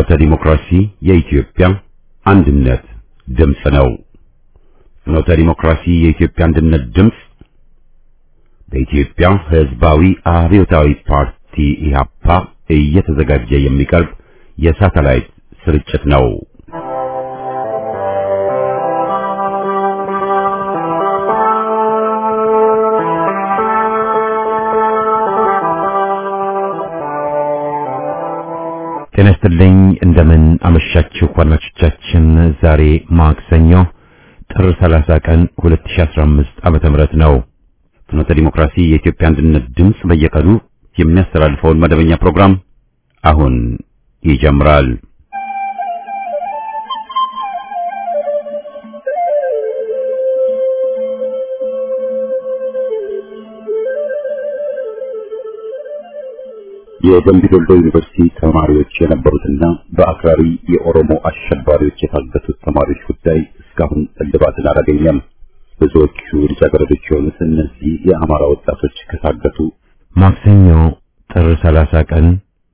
ፍኖተ ዲሞክራሲ የኢትዮጵያ አንድነት ድምፅ ነው። ፍኖተ ዲሞክራሲ የኢትዮጵያ አንድነት ድምፅ በኢትዮጵያ ሕዝባዊ አብዮታዊ ፓርቲ ኢህአፓ እየተዘጋጀ የሚቀርብ የሳተላይት ስርጭት ነው። ጤና ይስጥልኝ። እንደምን አመሻችሁ አድማጮቻችን። ዛሬ ማክሰኞ ጥር 30 ቀን 2015 ዓመተ ምህረት ነው። ፍኖተ ዲሞክራሲ የኢትዮጵያ አንድነት ድምፅ በየቀኑ የሚያስተላልፈውን መደበኛ ፕሮግራም አሁን ይጀምራል። የደምቢ ዶሎ ዩኒቨርሲቲ ተማሪዎች የነበሩትና በአክራሪ የኦሮሞ አሸባሪዎች የታገቱት ተማሪዎች ጉዳይ እስካሁን እልባትን አላገኘም። ብዙዎቹ ልጃገረዶች የሆኑት እነዚህ የአማራ ወጣቶች ከታገቱ ማክሰኞ ጥር 30 ቀን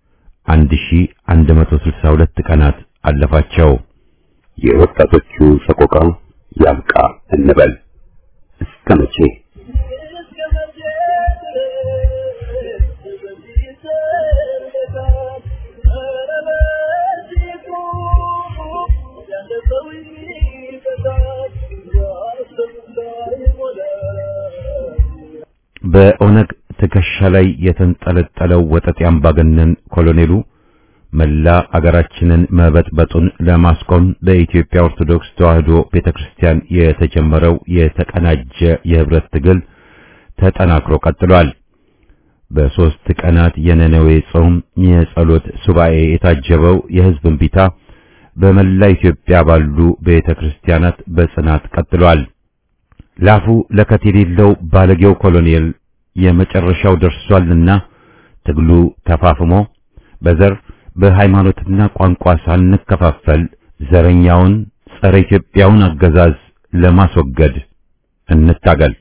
1162 ቀናት አለፋቸው። የወጣቶቹ ሰቆቃ ያብቃ እንበል እስከ መቼ? በኦነግ ትከሻ ላይ የተንጠለጠለው ወጠጤ አምባገነን ኮሎኔሉ መላ አገራችንን መበጥበጡን ለማስቆም በኢትዮጵያ ኦርቶዶክስ ተዋሕዶ ቤተክርስቲያን የተጀመረው የተቀናጀ የህብረት ትግል ተጠናክሮ ቀጥሏል። በሦስት ቀናት የነነዌ ጾም የጸሎት ሱባኤ የታጀበው የህዝብ እምቢታ በመላ ኢትዮጵያ ባሉ ቤተክርስቲያናት በጽናት ቀጥሏል። ላፉ ለከት የሌለው ባለጌው ኮሎኔል የመጨረሻው ደርሷልና ትግሉ ተፋፍሞ በዘር በሃይማኖትና ቋንቋ ሳንከፋፈል ዘረኛውን ጸረ ኢትዮጵያውን አገዛዝ ለማስወገድ እንታገል።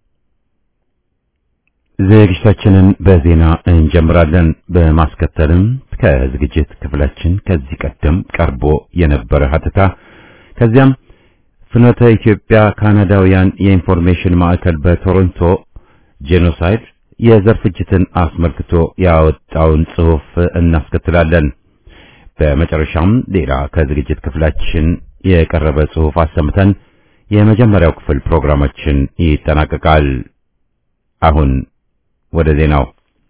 ዝግጅታችንን በዜና እንጀምራለን። በማስከተልም ከዝግጅት ክፍላችን ከዚህ ቀደም ቀርቦ የነበረ ሀተታ ከዚያም ፍኖተ ኢትዮጵያ ካናዳውያን የኢንፎርሜሽን ማዕከል በቶሮንቶ ጄኖሳይድ የዘር ፍጅትን አስመልክቶ ያወጣውን ጽሑፍ እናስከትላለን። በመጨረሻም ሌላ ከዝግጅት ክፍላችን የቀረበ ጽሑፍ አሰምተን የመጀመሪያው ክፍል ፕሮግራማችን ይጠናቀቃል። አሁን ወደ ዜናው።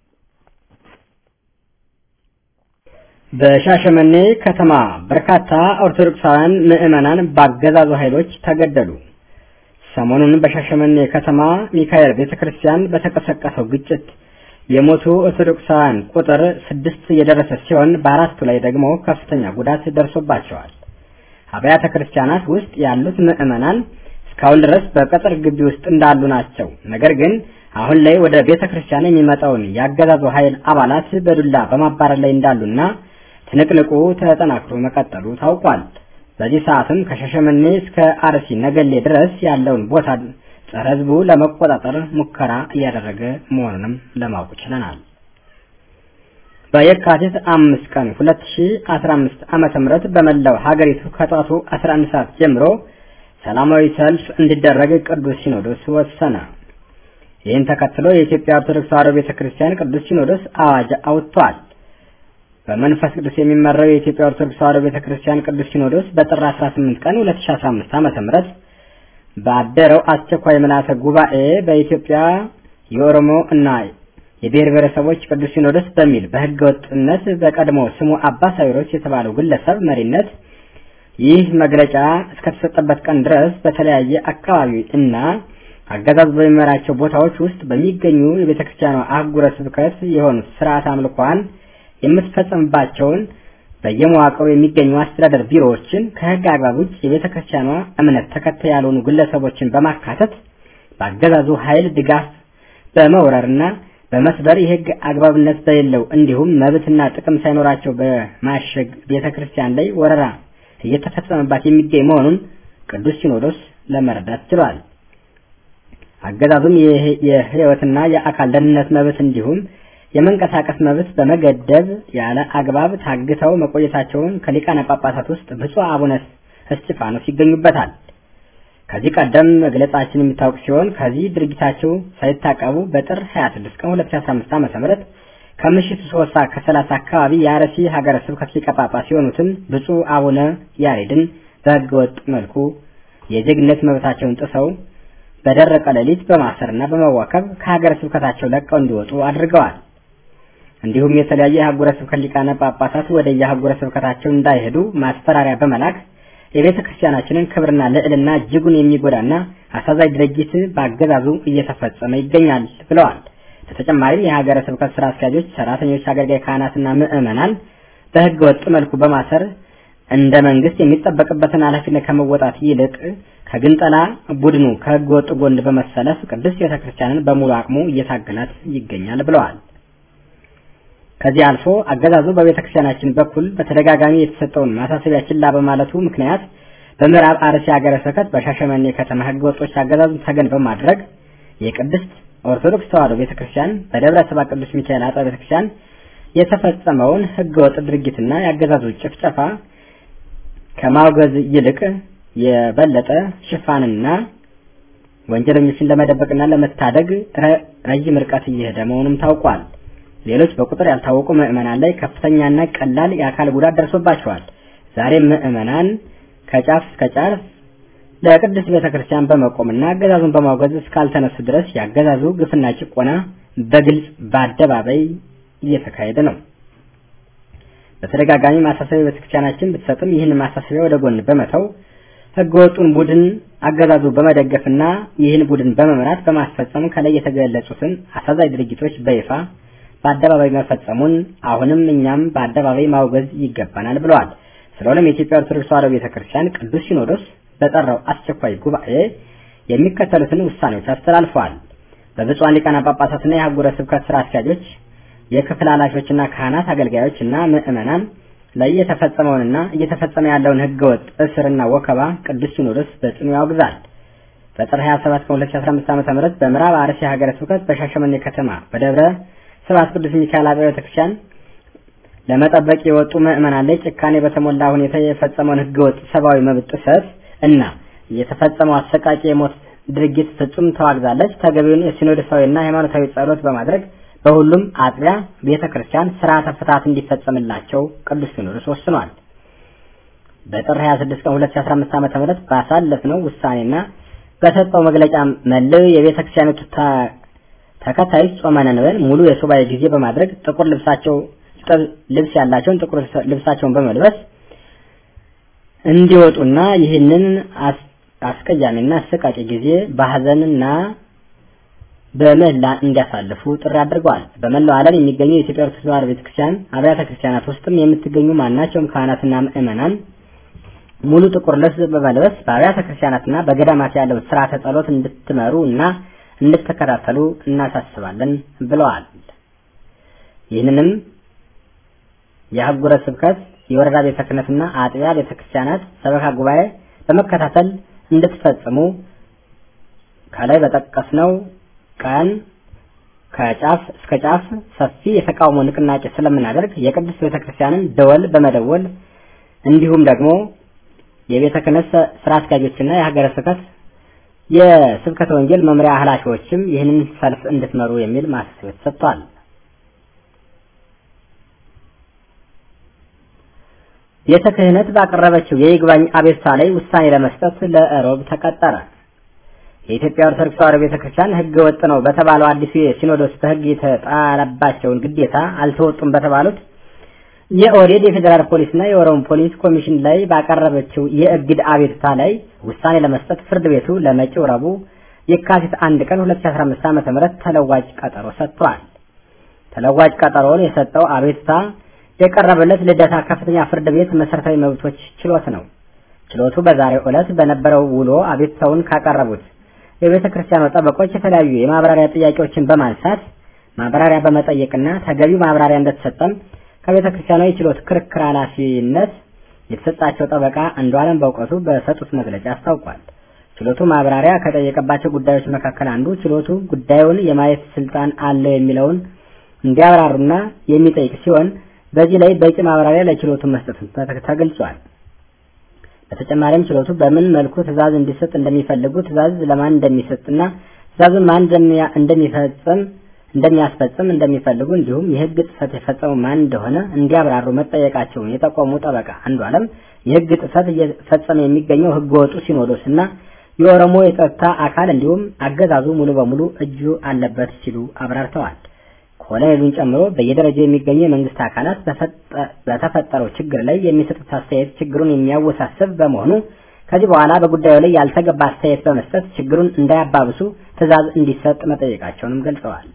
በሻሸመኔ ከተማ በርካታ ኦርቶዶክሳውያን ምዕመናን በአገዛዙ ኃይሎች ተገደሉ። ሰሞኑን በሻሸመኔ ከተማ ሚካኤል ቤተክርስቲያን በተቀሰቀሰው ግጭት የሞቱ ኦርቶዶክሳውያን ቁጥር ስድስት የደረሰ ሲሆን በአራቱ ላይ ደግሞ ከፍተኛ ጉዳት ደርሶባቸዋል። አብያተ ክርስቲያናት ውስጥ ያሉት ምዕመናን እስካሁን ድረስ በቅጥር ግቢ ውስጥ እንዳሉ ናቸው። ነገር ግን አሁን ላይ ወደ ቤተ ክርስቲያን የሚመጣውን ያገዛዙ ኃይል አባላት በዱላ በማባረር ላይ እንዳሉና ትንቅንቁ ተጠናክሮ መቀጠሉ ታውቋል። በዚህ ሰዓትም ከሻሸመኔ እስከ አርሲ ነገሌ ድረስ ያለውን ቦታ ጸረ ሕዝቡ ለመቆጣጠር ሙከራ እያደረገ መሆኑንም ለማወቅ ችለናል። በየካቲት አምስት ቀን 2015 ዓመተ ምህረት በመላው ሀገሪቱ ከጠዋቱ 11 ሰዓት ጀምሮ ሰላማዊ ሰልፍ እንዲደረግ ቅዱስ ሲኖዶስ ወሰነ። ይህን ተከትሎ የኢትዮጵያ ኦርቶዶክስ ተዋሕዶ ቤተክርስቲያን ቅዱስ ሲኖዶስ አዋጅ አውጥቷል። በመንፈስ ቅዱስ የሚመራው የኢትዮጵያ ኦርቶዶክስ ተዋሕዶ ቤተክርስቲያን ቅዱስ ሲኖዶስ በጥር 18 ቀን 2015 ዓመተ ምህረት ባደረው አስቸኳይ ምልዓተ ጉባኤ በኢትዮጵያ የኦሮሞ እና የብሔር ብሔረሰቦች ቅዱስ ሲኖዶስ በሚል በሕገ ወጥነት በቀድሞ ስሙ አባ ሳዊሮስ የተባለው ግለሰብ መሪነት ይህ መግለጫ እስከተሰጠበት ቀን ድረስ በተለያየ አካባቢ እና አገዛዝ በሚመራቸው ቦታዎች ውስጥ በሚገኙ የቤተክርስቲያኗ አህጉረ ስብከት የሆኑት ስርዓት አምልኳን የምትፈጸምባቸውን በየመዋቅሩ የሚገኙ አስተዳደር ቢሮዎችን ከህግ አግባብ ውጭ የቤተ ክርስቲያኗ እምነት ተከታይ ያልሆኑ ግለሰቦችን በማካተት በአገዛዙ ኃይል ድጋፍ በመውረርና በመስበር የህግ አግባብነት በሌለው እንዲሁም መብትና ጥቅም ሳይኖራቸው በማሸግ ቤተ ክርስቲያን ላይ ወረራ እየተፈጸመባት የሚገኝ መሆኑን ቅዱስ ሲኖዶስ ለመረዳት ችሏል። አገዛዙም የህይወትና የአካል ደህንነት መብት እንዲሁም የመንቀሳቀስ መብት በመገደብ ያለ አግባብ ታግተው መቆየታቸውን ከሊቃነ ጳጳሳት ውስጥ ብፁዕ አቡነ እስጢፋኖስ ይገኙበታል። ከዚህ ቀደም መግለጻችን የሚታወቅ ሲሆን ከዚህ ድርጊታቸው ሳይታቀቡ በጥር 26 ቀን 2015 ዓ.ም ከምሽቱ 3 ሰዓት ከ30 አካባቢ የአርሲ ሀገረ ስብከት ሊቀ ጳጳስ የሆኑትን ብፁዕ አቡነ ያሬድን በሕገ ወጥ መልኩ የዜግነት መብታቸውን ጥሰው በደረቀ ሌሊት በማሰርና በመዋከብ ከሀገረ ስብከታቸው ለቀው እንዲወጡ አድርገዋል። እንዲሁም የተለያዩ የአህጉረ ስብከት ሊቃነ ጳጳሳት ወደ የአህጉረ ስብከታቸው እንዳይሄዱ ማስፈራሪያ በመላክ የቤተ ክርስቲያናችንን ክብርና ልዕልና እጅጉን የሚጎዳና አሳዛኝ ድርጊት በአገዛዙ እየተፈጸመ ይገኛል ብለዋል። በተጨማሪም የሀገረ ስብከት ስራ አስኪያጆች፣ ሰራተኞች፣ አገልጋይ ካህናትና ምዕመናን በህገ ወጥ መልኩ በማሰር እንደ መንግስት የሚጠበቅበትን ኃላፊነት ከመወጣት ይልቅ ከግንጠላ ቡድኑ ከህገ ወጥ ጎን በመሰለፍ ቅድስት ቤተ ክርስቲያንን በሙሉ አቅሙ እየታገላት ይገኛል ብለዋል። ከዚህ አልፎ አገዛዙ በቤተ ክርስቲያናችን በኩል በተደጋጋሚ የተሰጠውን ማሳሰቢያ ችላ በማለቱ ምክንያት በምዕራብ አርሲ ሀገረ ስብከት በሻሸመኔ ከተማ ህገ ወጦች አገዛዙን ተገን በማድረግ የቅድስት ኦርቶዶክስ ተዋሕዶ ቤተ ክርስቲያን በደብረ ሰባ ቅዱስ ሚካኤል አጥቢያ ቤተ ክርስቲያን የተፈጸመውን ህገ ወጥ ድርጊትና የአገዛዙ ጭፍጨፋ ከማውገዝ ይልቅ የበለጠ ሽፋንና ወንጀለኞችን ለመደበቅና ለመታደግ ረጅም ርቀት እየሄደ መሆኑም ታውቋል። ሌሎች በቁጥር ያልታወቁ ምዕመናን ላይ ከፍተኛና ቀላል የአካል ጉዳት ደርሶባቸዋል። ዛሬም ምዕመናን ከጫፍ እስከ ጫፍ ለቅድስት ቤተ ክርስቲያን በመቆምና አገዛዙን በማውገዝ እስካልተነሱ ድረስ ያገዛዙ ግፍና ጭቆና በግልጽ በአደባባይ እየተካሄደ ነው። በተደጋጋሚ ማሳሰቢያ ቤተክርስቲያናችን ብትሰጥም ይህን ማሳሰቢያ ወደ ጎን በመተው ህገወጡን ቡድን አገዛዙ በመደገፍና ይህን ቡድን በመምራት በማስፈጸም ከላይ የተገለጹትን አሳዛኝ ድርጊቶች በይፋ በአደባባይ መፈጸሙን አሁንም እኛም በአደባባይ ማውገዝ ይገባናል ብለዋል። ስለሆነም የኢትዮጵያ ኦርቶዶክስ ተዋሕዶ ቤተክርስቲያን ቅዱስ ሲኖዶስ በጠራው አስቸኳይ ጉባኤ የሚከተሉትን ውሳኔዎች አስተላልፈዋል። በብፁዓን ሊቃነ ጳጳሳትና የአህጉረ ስብከት ስራ አስኪያጆች፣ የክፍል ኃላፊዎችና ካህናት፣ አገልጋዮችና ምዕመናን ላይ የተፈጸመውንና እየተፈጸመ ያለውን ህገወጥ እስርና ወከባ ቅዱስ ሲኖዶስ በጽኑ ያወግዛል። በጥር 27 ቀን 2015 ዓ.ም በምዕራብ አርሲ ሀገረ ስብከት በሻሸመኔ ከተማ በደብረ ስብሐት ቅዱስ ሚካኤል አብያተ ቤተክርስቲያን ለመጠበቅ የወጡ ምዕመናን ላይ ጭካኔ በተሞላ ሁኔታ የፈጸመውን ህገወጥ ሰብአዊ መብት ጥሰት እና የተፈጸመው አሰቃቂ የሞት ድርጊት ፍጹም ተዋግዛለች። ተገቢውን የሲኖዶሳዊና ሃይማኖታዊ ጸሎት በማድረግ በሁሉም አጥቢያ ቤተ ክርስቲያን ስርዓተ ፍትሐት እንዲፈጸምላቸው ቅዱስ ሲኖዶስ ወስኗል። በጥር 26 ቀን 2015 ዓ.ም ባሳለፍነው ውሳኔና በሰጠው መግለጫ መለው የቤተ ክርስቲያኒቱ ተከታዮች ጾመ ነንበል ሙሉ የሱባኤ ጊዜ በማድረግ ጥቁር ልብሳቸው ልብስ ያላቸውን ጥቁር ልብሳቸውን በመልበስ እንዲወጡና ይህንን አስቀያሚና አሰቃቂ ጊዜ በሀዘንና በምህላ እንዲያሳልፉ ጥሪ አድርገዋል። በመላው ዓለም የሚገኙ የኢትዮጵያ ኦርቶዶክስ ተዋሕዶ ቤተክርስቲያን አብያተ ክርስቲያናት ውስጥም የምትገኙ ማናቸውም ካህናትና ምዕመናን ሙሉ ጥቁር ልብስ በመልበስ በአብያተ ክርስቲያናትና በገዳማት ያለው ስርዓተ ጸሎት እንድትመሩ እና እንድትከታተሉ እናሳስባለን ብለዋል። ይህንንም የአህጉረ ስብከት የወረዳ ቤተ ክህነትና አጥቢያ ቤተ ክርስቲያናት ሰበካ ጉባኤ በመከታተል እንድትፈጽሙ ከላይ በጠቀስነው ቀን ከጫፍ እስከ ጫፍ ሰፊ የተቃውሞ ንቅናቄ ስለምናደርግ የቅድስት ቤተ ክርስቲያንን ደወል በመደወል እንዲሁም ደግሞ የቤተ ክህነት ስራ አስኪያጆችና የሀገረ ስብከት የስብከተ ወንጌል መምሪያ ኃላፊዎችም ይህንን ሰልፍ እንድትመሩ የሚል ማሳሰቢያ ተሰጥቷል። ቤተ ክህነት ባቀረበችው የይግባኝ አቤቱታ ላይ ውሳኔ ለመስጠት ለእሮብ ተቀጠረ። የኢትዮጵያ ኦርቶዶክስ ተዋሕዶ ቤተክርስቲያን ሕገ ወጥ ነው በተባለው አዲሱ የሲኖዶስ በሕግ የተጣለባቸውን ግዴታ አልተወጡም በተባሉት የኦህዴድ የፌዴራል ፖሊስና የኦሮሞ ፖሊስ ኮሚሽን ላይ ባቀረበችው የእግድ አቤቱታ ላይ ውሳኔ ለመስጠት ፍርድ ቤቱ ለመጪው ረቡዕ የካቲት አንድ ቀን 2015 ዓ.ም ተለዋጭ ቀጠሮ ሰጥቷል። ተለዋጭ ቀጠሮውን የሰጠው አቤቱታ የቀረበለት ልደታ ከፍተኛ ፍርድ ቤት መሰረታዊ መብቶች ችሎት ነው። ችሎቱ በዛሬው ዕለት በነበረው ውሎ አቤቱታውን ካቀረቡት የቤተ ክርስቲያኑ ጠበቆች የተለያዩ የማብራሪያ ጥያቄዎችን በማንሳት ማብራሪያ በመጠየቅና ተገቢው ማብራሪያ እንደተሰጠም ከቤተ ክርስቲያኗ የችሎት ክርክር ኃላፊነት የተሰጣቸው ጠበቃ አንዱዓለም በእውቀቱ በሰጡት መግለጫ አስታውቋል። ችሎቱ ማብራሪያ ከጠየቀባቸው ጉዳዮች መካከል አንዱ ችሎቱ ጉዳዩን የማየት ስልጣን አለው የሚለውን እንዲያብራሩና የሚጠይቅ ሲሆን በዚህ ላይ በቂ ማብራሪያ ለችሎቱ መስጠት ተገልጿል። በተጨማሪም ችሎቱ በምን መልኩ ትዕዛዝ እንዲሰጥ እንደሚፈልጉ ትዕዛዝ ለማን እንደሚሰጥና ትዕዛዙን ማን እንደሚፈጽም እንደሚያስፈጽም እንደሚፈልጉ እንዲሁም የሕግ ጥሰት የፈጸሙ ማን እንደሆነ እንዲያብራሩ መጠየቃቸውን የጠቆሙ ጠበቃ አንዱ ዓለም የሕግ ጥሰት እየፈጸመ የሚገኘው ሕገ ወጡ ሲኖዶስና የኦሮሞ የጸጥታ አካል እንዲሁም አገዛዙ ሙሉ በሙሉ እጁ አለበት ሲሉ አብራርተዋል። ኮሎኔሉን ጨምሮ በየደረጃው የሚገኙ የመንግስት አካላት በተፈጠረው ችግር ላይ የሚሰጡት አስተያየት ችግሩን የሚያወሳስብ በመሆኑ ከዚህ በኋላ በጉዳዩ ላይ ያልተገባ አስተያየት በመስጠት ችግሩን እንዳያባብሱ ትዕዛዝ እንዲሰጥ መጠየቃቸውንም ገልጸዋል።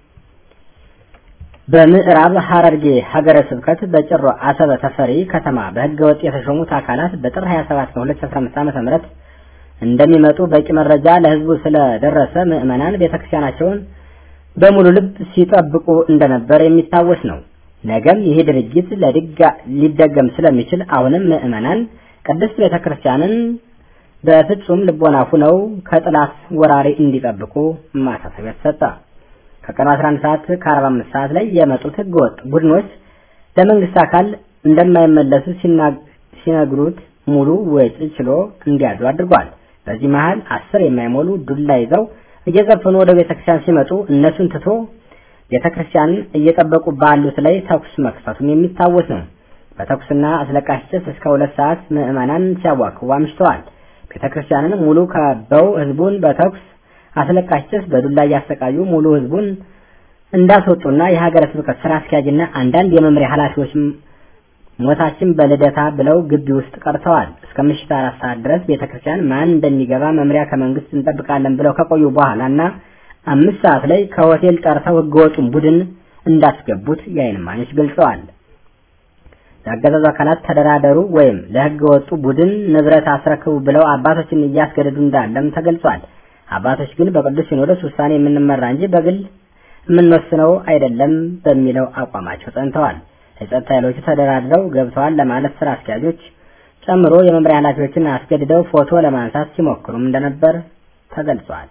በምዕራብ ሐረርጌ ሀገረ ስብከት በጭሮ አሰበ ተፈሪ ከተማ በህገ ወጥ የተሾሙት አካላት በጥር 27 ነው 2015 ዓ.ም እንደሚመጡ በቂ መረጃ ለህዝቡ ስለደረሰ ምዕመናን ቤተክርስቲያናቸውን በሙሉ ልብ ሲጠብቁ እንደነበር የሚታወስ ነው። ነገም ይህ ድርጊት ሊደገም ስለሚችል አሁንም ምዕመናን ቅድስት ቤተክርስቲያንን በፍጹም ልቦና ሁነው ከጥላት ወራሪ እንዲጠብቁ ማሳሰቢያ ተሰጠ። ከቀኑ 11 ሰዓት ከ45 ሰዓት ላይ የመጡት ህገወጥ ቡድኖች ለመንግስት አካል እንደማይመለሱ ሲነግሩት ሙሉ ወጪ ችሎ እንዲያድሩ አድርጓል። በዚህ መሃል አስር የማይሞሉ ዱላ ይዘው እየዘፈኑ ወደ ቤተክርስቲያን ሲመጡ እነሱን ትቶ ቤተክርስቲያንን እየጠበቁ ባሉት ላይ ተኩስ መክፈቱም የሚታወስ ነው። በተኩስና አስለቃሽ ጭስ እስከ ሁለት ሰዓት ምዕመናን ሲያዋክቡ አምሽተዋል። ቤተክርስቲያንን ሙሉ ከበው ህዝቡን በተኩስ አስለቃሽ ጭስ በዱላ እያሰቃዩ ሙሉ ህዝቡን እንዳስወጡና የሀገረ ስብከት ስራ አስኪያጅና አንዳንድ የመምሪያ ኃላፊዎች ሞታችን በልደታ ብለው ግቢ ውስጥ ቀርተዋል። እስከ ምሽት አራት ሰዓት ድረስ ቤተክርስቲያን ማን እንደሚገባ መምሪያ ከመንግስት እንጠብቃለን ብለው ከቆዩ በኋላ እና አምስት ሰዓት ላይ ከሆቴል ጠርተው ህገወጡን ቡድን እንዳስገቡት የዓይን እማኞች ገልጸዋል። የአገዛዙ አካላት ተደራደሩ ወይም ለህገ ወጡ ቡድን ንብረት አስረክቡ ብለው አባቶችን እያስገደዱ እንዳለም ተገልጿል። አባቶች ግን በቅዱስ ሲኖዶስ ውሳኔ የምንመራ እንጂ በግል የምንወስነው አይደለም በሚለው አቋማቸው ጸንተዋል። የጸጥታ ኃይሎቹ ተደራድረው ገብተዋል ለማለት ስራ አስኪያጆች ጨምሮ የመምሪያ ኃላፊዎችን አስገድደው ፎቶ ለማንሳት ሲሞክሩም እንደነበር ተገልጿል።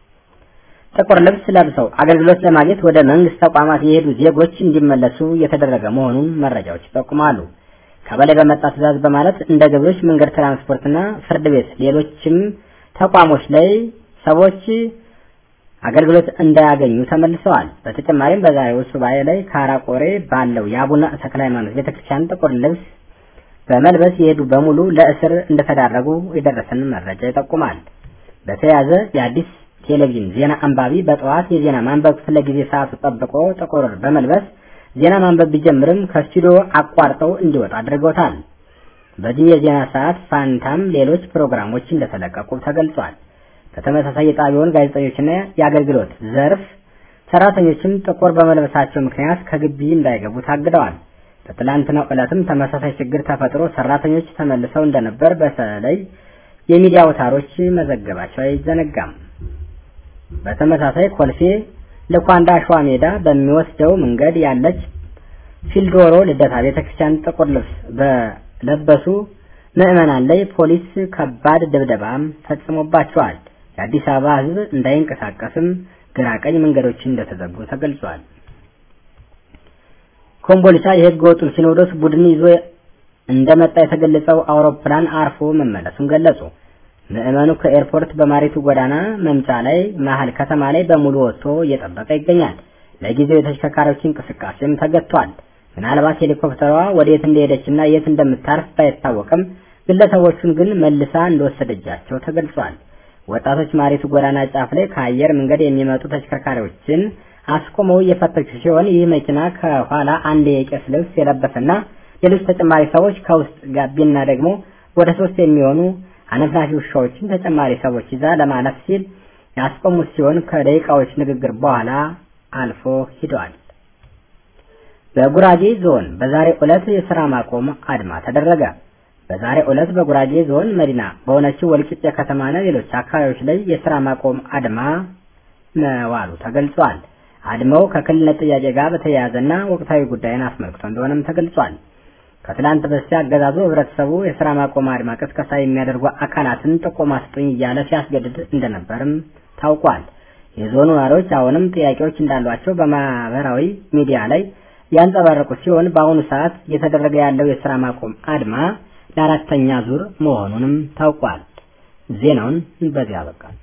ጥቁር ልብስ ለብሰው አገልግሎት ለማግኘት ወደ መንግስት ተቋማት የሄዱ ዜጎች እንዲመለሱ እየተደረገ መሆኑን መረጃዎች ይጠቁማሉ። ከበላይ በመጣ ትዕዛዝ በማለት እንደ ገቢዎች፣ መንገድ፣ ትራንስፖርትና ፍርድ ቤት፣ ሌሎችም ተቋሞች ላይ ሰዎች አገልግሎት እንዳያገኙ ተመልሰዋል። በተጨማሪም በዛሬው ሱባኤ ላይ ካራቆሬ ባለው የአቡነ ተክለ ሃይማኖት ቤተክርስቲያን ጥቁር ልብስ በመልበስ የሄዱ በሙሉ ለእስር እንደተዳረጉ የደረሰን መረጃ ይጠቁማል። በተያያዘ የአዲስ ቴሌቪዥን ዜና አንባቢ በጠዋት የዜና ማንበብ ክፍለ ጊዜ ሰዓቱ ጠብቆ ጥቁር በመልበስ ዜና ማንበብ ቢጀምርም ከስቱዲዮ አቋርጠው እንዲወጣ አድርገውታል። በዚህ የዜና ሰዓት ፋንታም ሌሎች ፕሮግራሞች እንደተለቀቁ ተገልጿል። በተመሳሳይ የጣቢያውን ጋዜጠኞችና የአገልግሎት ዘርፍ ሰራተኞችም ጥቁር በመልበሳቸው ምክንያት ከግቢ እንዳይገቡ ታግደዋል። በትላንትናው ዕለትም ተመሳሳይ ችግር ተፈጥሮ ሰራተኞች ተመልሰው እንደነበር በተለይ የሚዲያ አውታሮች መዘገባቸው አይዘነጋም። በተመሳሳይ ኮልፌ ለኳንዳ ሸዋ ሜዳ በሚወስደው መንገድ ያለች ፊልዶሮ ልደታ ቤተክርስቲያን ጥቁር ልብስ በለበሱ ምዕመናን ላይ ፖሊስ ከባድ ድብደባም ፈጽሞባቸዋል። የአዲስ አበባ ሕዝብ እንዳይንቀሳቀስም ግራ ቀኝ መንገዶች እንደተዘጉ ተገልጿል። ኮምቦልቻ የህገ ወጡን ሲኖዶስ ቡድን ይዞ እንደመጣ የተገለጸው አውሮፕላን አርፎ መመለሱን ገለጹ። ምዕመኑ ከኤርፖርት በማሪቱ ጎዳና መምጫ ላይ መሀል ከተማ ላይ በሙሉ ወጥቶ እየጠበቀ ይገኛል። ለጊዜው የተሽከርካሪዎች እንቅስቃሴም ተገጥቷል። ምናልባት ሄሊኮፕተሯ ወዴት እንደሄደችና የት እንደምታርፍ ባይታወቅም ግለሰቦቹን ግን መልሳ እንደወሰደጃቸው ተገልጿል። ወጣቶች ማሪቱ ጎዳና ጫፍ ላይ ከአየር መንገድ የሚመጡ ተሽከርካሪዎችን አስቆመው እየፈተሹ ሲሆን ይህ መኪና ከኋላ አንድ የቄስ ልብስ የለበሰና ሌሎች ተጨማሪ ሰዎች ከውስጥ ጋቢና ደግሞ ወደ ሶስት የሚሆኑ አነፍናፊ ውሻዎችን ተጨማሪ ሰዎች ይዛ ለማለፍ ሲል ያስቆሙት ሲሆን ከደቂቃዎች ንግግር በኋላ አልፎ ሂደዋል። በጉራጌ ዞን በዛሬው ዕለት የስራ ማቆም አድማ ተደረገ። በዛሬው ዕለት በጉራጌ ዞን መዲና በሆነችው ወልቂጤ ከተማና ሌሎች አካባቢዎች ላይ የስራ ማቆም አድማ መዋሉ ተገልጿል። አድማው ከክልልነት ጥያቄ ጋር በተያያዘና ወቅታዊ ጉዳይን አስመልክቶ እንደሆነም ተገልጿል። ከትላንት በስቲያ አገዛዙ ህብረተሰቡ የስራ ማቆም አድማ ቅስቀሳ የሚያደርጉ አካላትን ጥቆማ ስጡኝ እያለ ሲያስገድድ እንደነበርም ታውቋል። የዞኑ ነዋሪዎች አሁንም ጥያቄዎች እንዳሏቸው በማህበራዊ ሚዲያ ላይ ያንጸባረቁ ሲሆን በአሁኑ ሰዓት እየተደረገ ያለው የስራ ማቆም አድማ ለአራተኛ ዙር መሆኑንም ታውቋል። ዜናውን በዚህ አበቃል።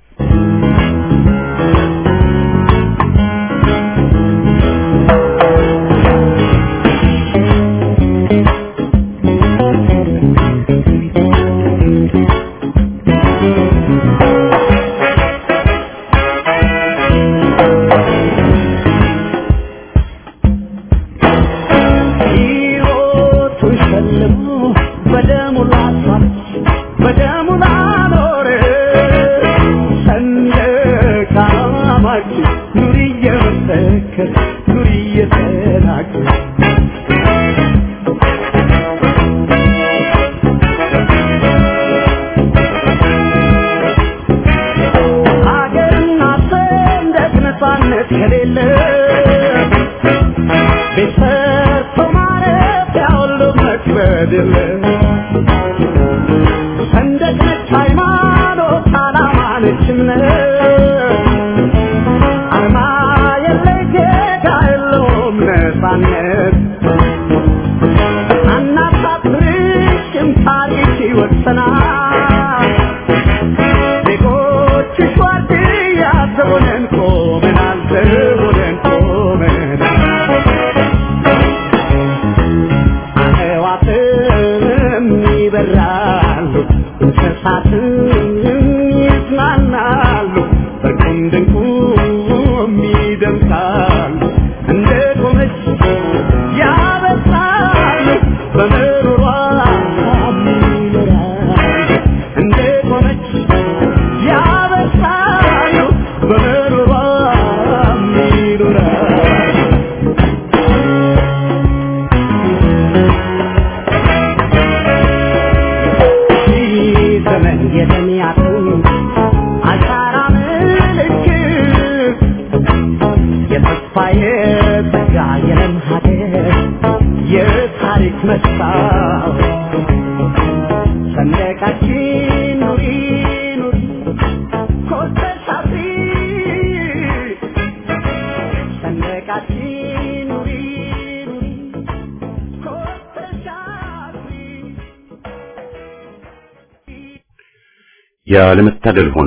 ያለመታደል ሆኖ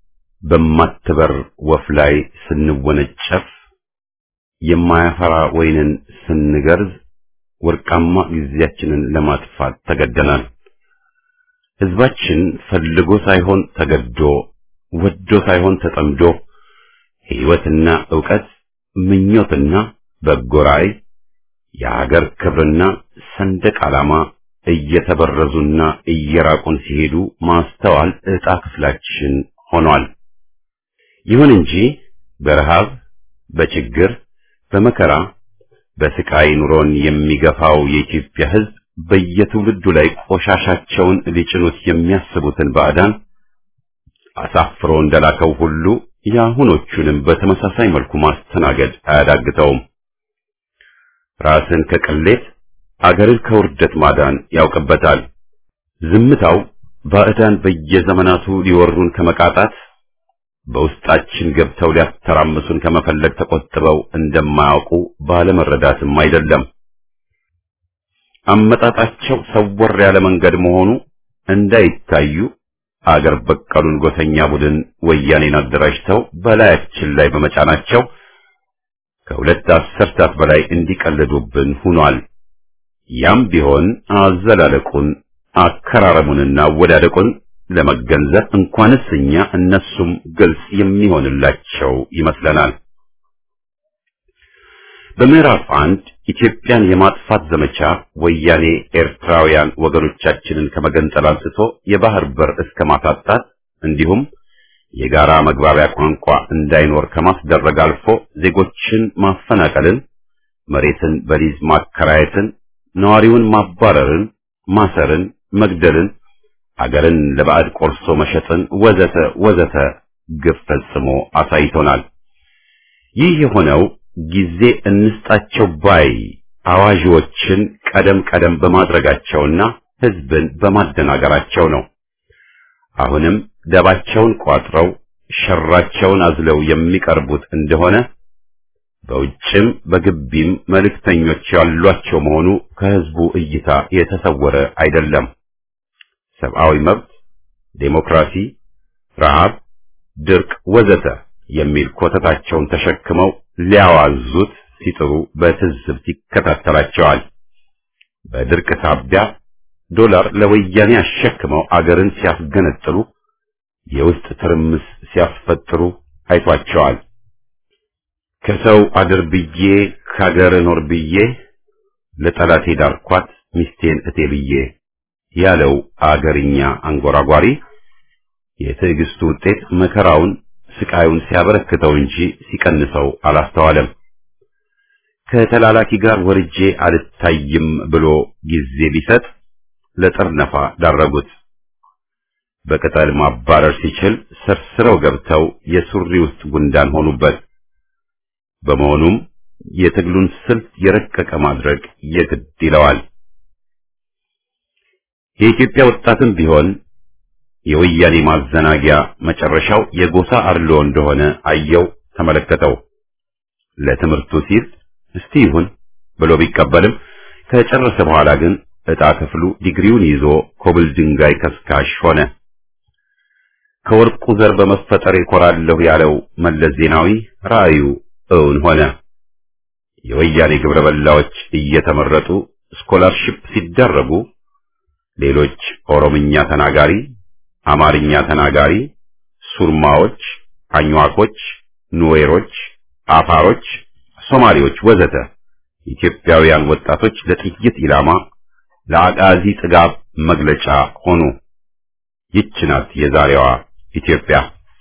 በማትበር ወፍ ላይ ስንወነጨፍ የማያፈራ ወይንን ስንገርዝ ወርቃማ ጊዜያችንን ለማጥፋት ተገደናል። ሕዝባችን ፈልጎ ሳይሆን ተገዶ፣ ወዶ ሳይሆን ተጠምዶ ሕይወትና ዕውቀት፣ ምኞትና በጎ ራዕይ፣ የሀገር ክብርና ሰንደቅ ዓላማ እየተበረዙና እየራቁን ሲሄዱ ማስተዋል ዕጣ ክፍላችን ሆኗል። ይሁን እንጂ በረሃብ፣ በችግር፣ በመከራ፣ በስቃይ ኑሮን የሚገፋው የኢትዮጵያ ሕዝብ በየትውልዱ ላይ ቆሻሻቸውን ሊጭኑት የሚያስቡትን ባዕዳን አሳፍሮ እንደላከው ሁሉ የአሁኖቹንም በተመሳሳይ መልኩ ማስተናገድ አያዳግተውም። ራስን ከቅሌት አገርን ከውርደት ማዳን ያውቅበታል። ዝምታው ባዕዳን በየዘመናቱ ሊወሩን ከመቃጣት በውስጣችን ገብተው ሊያተራምሱን ከመፈለግ ተቆጥበው እንደማያውቁ ባለመረዳትም አይደለም። አመጣጣቸው ሰወር ያለ መንገድ መሆኑ እንዳይታዩ አገር በቀሉን ጎሰኛ ቡድን ወያኔን አደራጅተው በላያችን ላይ በመጫናቸው ከሁለት አስርታት በላይ እንዲቀልዱብን ሆኗል። ያም ቢሆን አዘላለቁን አከራረሙንና አወዳደቁን ለመገንዘብ እንኳንስ እኛ እነሱም ግልጽ የሚሆንላቸው ይመስለናል። በምዕራፍ አንድ ኢትዮጵያን የማጥፋት ዘመቻ ወያኔ ኤርትራውያን ወገኖቻችንን ከመገንጠል አንስቶ የባህር በር እስከ ማሳጣት እንዲሁም የጋራ መግባቢያ ቋንቋ እንዳይኖር ከማስደረግ አልፎ ዜጎችን ማፈናቀልን፣ መሬትን በሊዝ ማከራየትን፣ ነዋሪውን ማባረርን፣ ማሰርን፣ መግደልን፣ አገርን ለባዕድ ቆርሶ መሸጥን ወዘተ ወዘተ ግፍ ፈጽሞ አሳይቶናል። ይህ የሆነው ጊዜ እንስጣቸው ባይ አዋዥዎችን ቀደም ቀደም በማድረጋቸውና ሕዝብን በማደናገራቸው ነው። አሁንም ደባቸውን ቋጥረው ሸራቸውን አዝለው የሚቀርቡት እንደሆነ በውጭም በግቢም መልእክተኞች ያሏቸው መሆኑ ከህዝቡ እይታ የተሰወረ አይደለም። ሰብአዊ መብት፣ ዴሞክራሲ፣ ረሃብ፣ ድርቅ ወዘተ የሚል ኮተታቸውን ተሸክመው ሊያዋዙት ሲጥሩ በትዝብት ይከታተላቸዋል። በድርቅ ሳቢያ ዶላር ለወያኔ አሸክመው አገርን ሲያስገነጥሉ የውስጥ ትርምስ ሲያስፈጥሩ አይቷቸዋል። ከሰው አድር ብዬ ከሀገር ኖር ብዬ ለጠላቴ ዳርኳት ሚስቴን እቴ ብዬ ያለው አገርኛ አንጎራጓሪ የትዕግስቱ ውጤት መከራውን ስቃዩን ሲያበረክተው እንጂ ሲቀንሰው አላስተዋለም። ከተላላኪ ጋር ወርጄ አልታይም ብሎ ጊዜ ቢሰጥ ለጥርነፋ ዳረጉት። በቅጠል ማባረር ሲችል ሰርስረው ገብተው የሱሪ ውስጥ ጉንዳን ሆኑበት። በመሆኑም የትግሉን ስልት የረቀቀ ማድረግ የግድ ይለዋል። የኢትዮጵያ ወጣትም ቢሆን የወያኔ ማዘናጊያ መጨረሻው የጎሳ አድሎ እንደሆነ አየው፣ ተመለከተው። ለትምህርቱ ሲል እስቲ ይሁን ብሎ ቢቀበልም ከጨረሰ በኋላ ግን ዕጣ ክፍሉ ዲግሪውን ይዞ ኮብል ድንጋይ ከስካሽ ሆነ። ከወርቁ ዘር በመፈጠር ይኮራለሁ ያለው መለስ ዜናዊ ራእዩ እውን ሆነ። የወያኔ ግብረ በላዎች እየተመረጡ ስኮላርሺፕ ሲደረጉ ሌሎች ኦሮምኛ ተናጋሪ፣ አማርኛ ተናጋሪ፣ ሱርማዎች፣ አኝዋኮች፣ ኑዌሮች፣ አፋሮች፣ ሶማሌዎች ወዘተ ኢትዮጵያውያን ወጣቶች ለጥይት ኢላማ ለአቃዚ ጥጋብ መግለጫ ሆኑ። ይች ናት የዛሬዋ ኢትዮጵያ።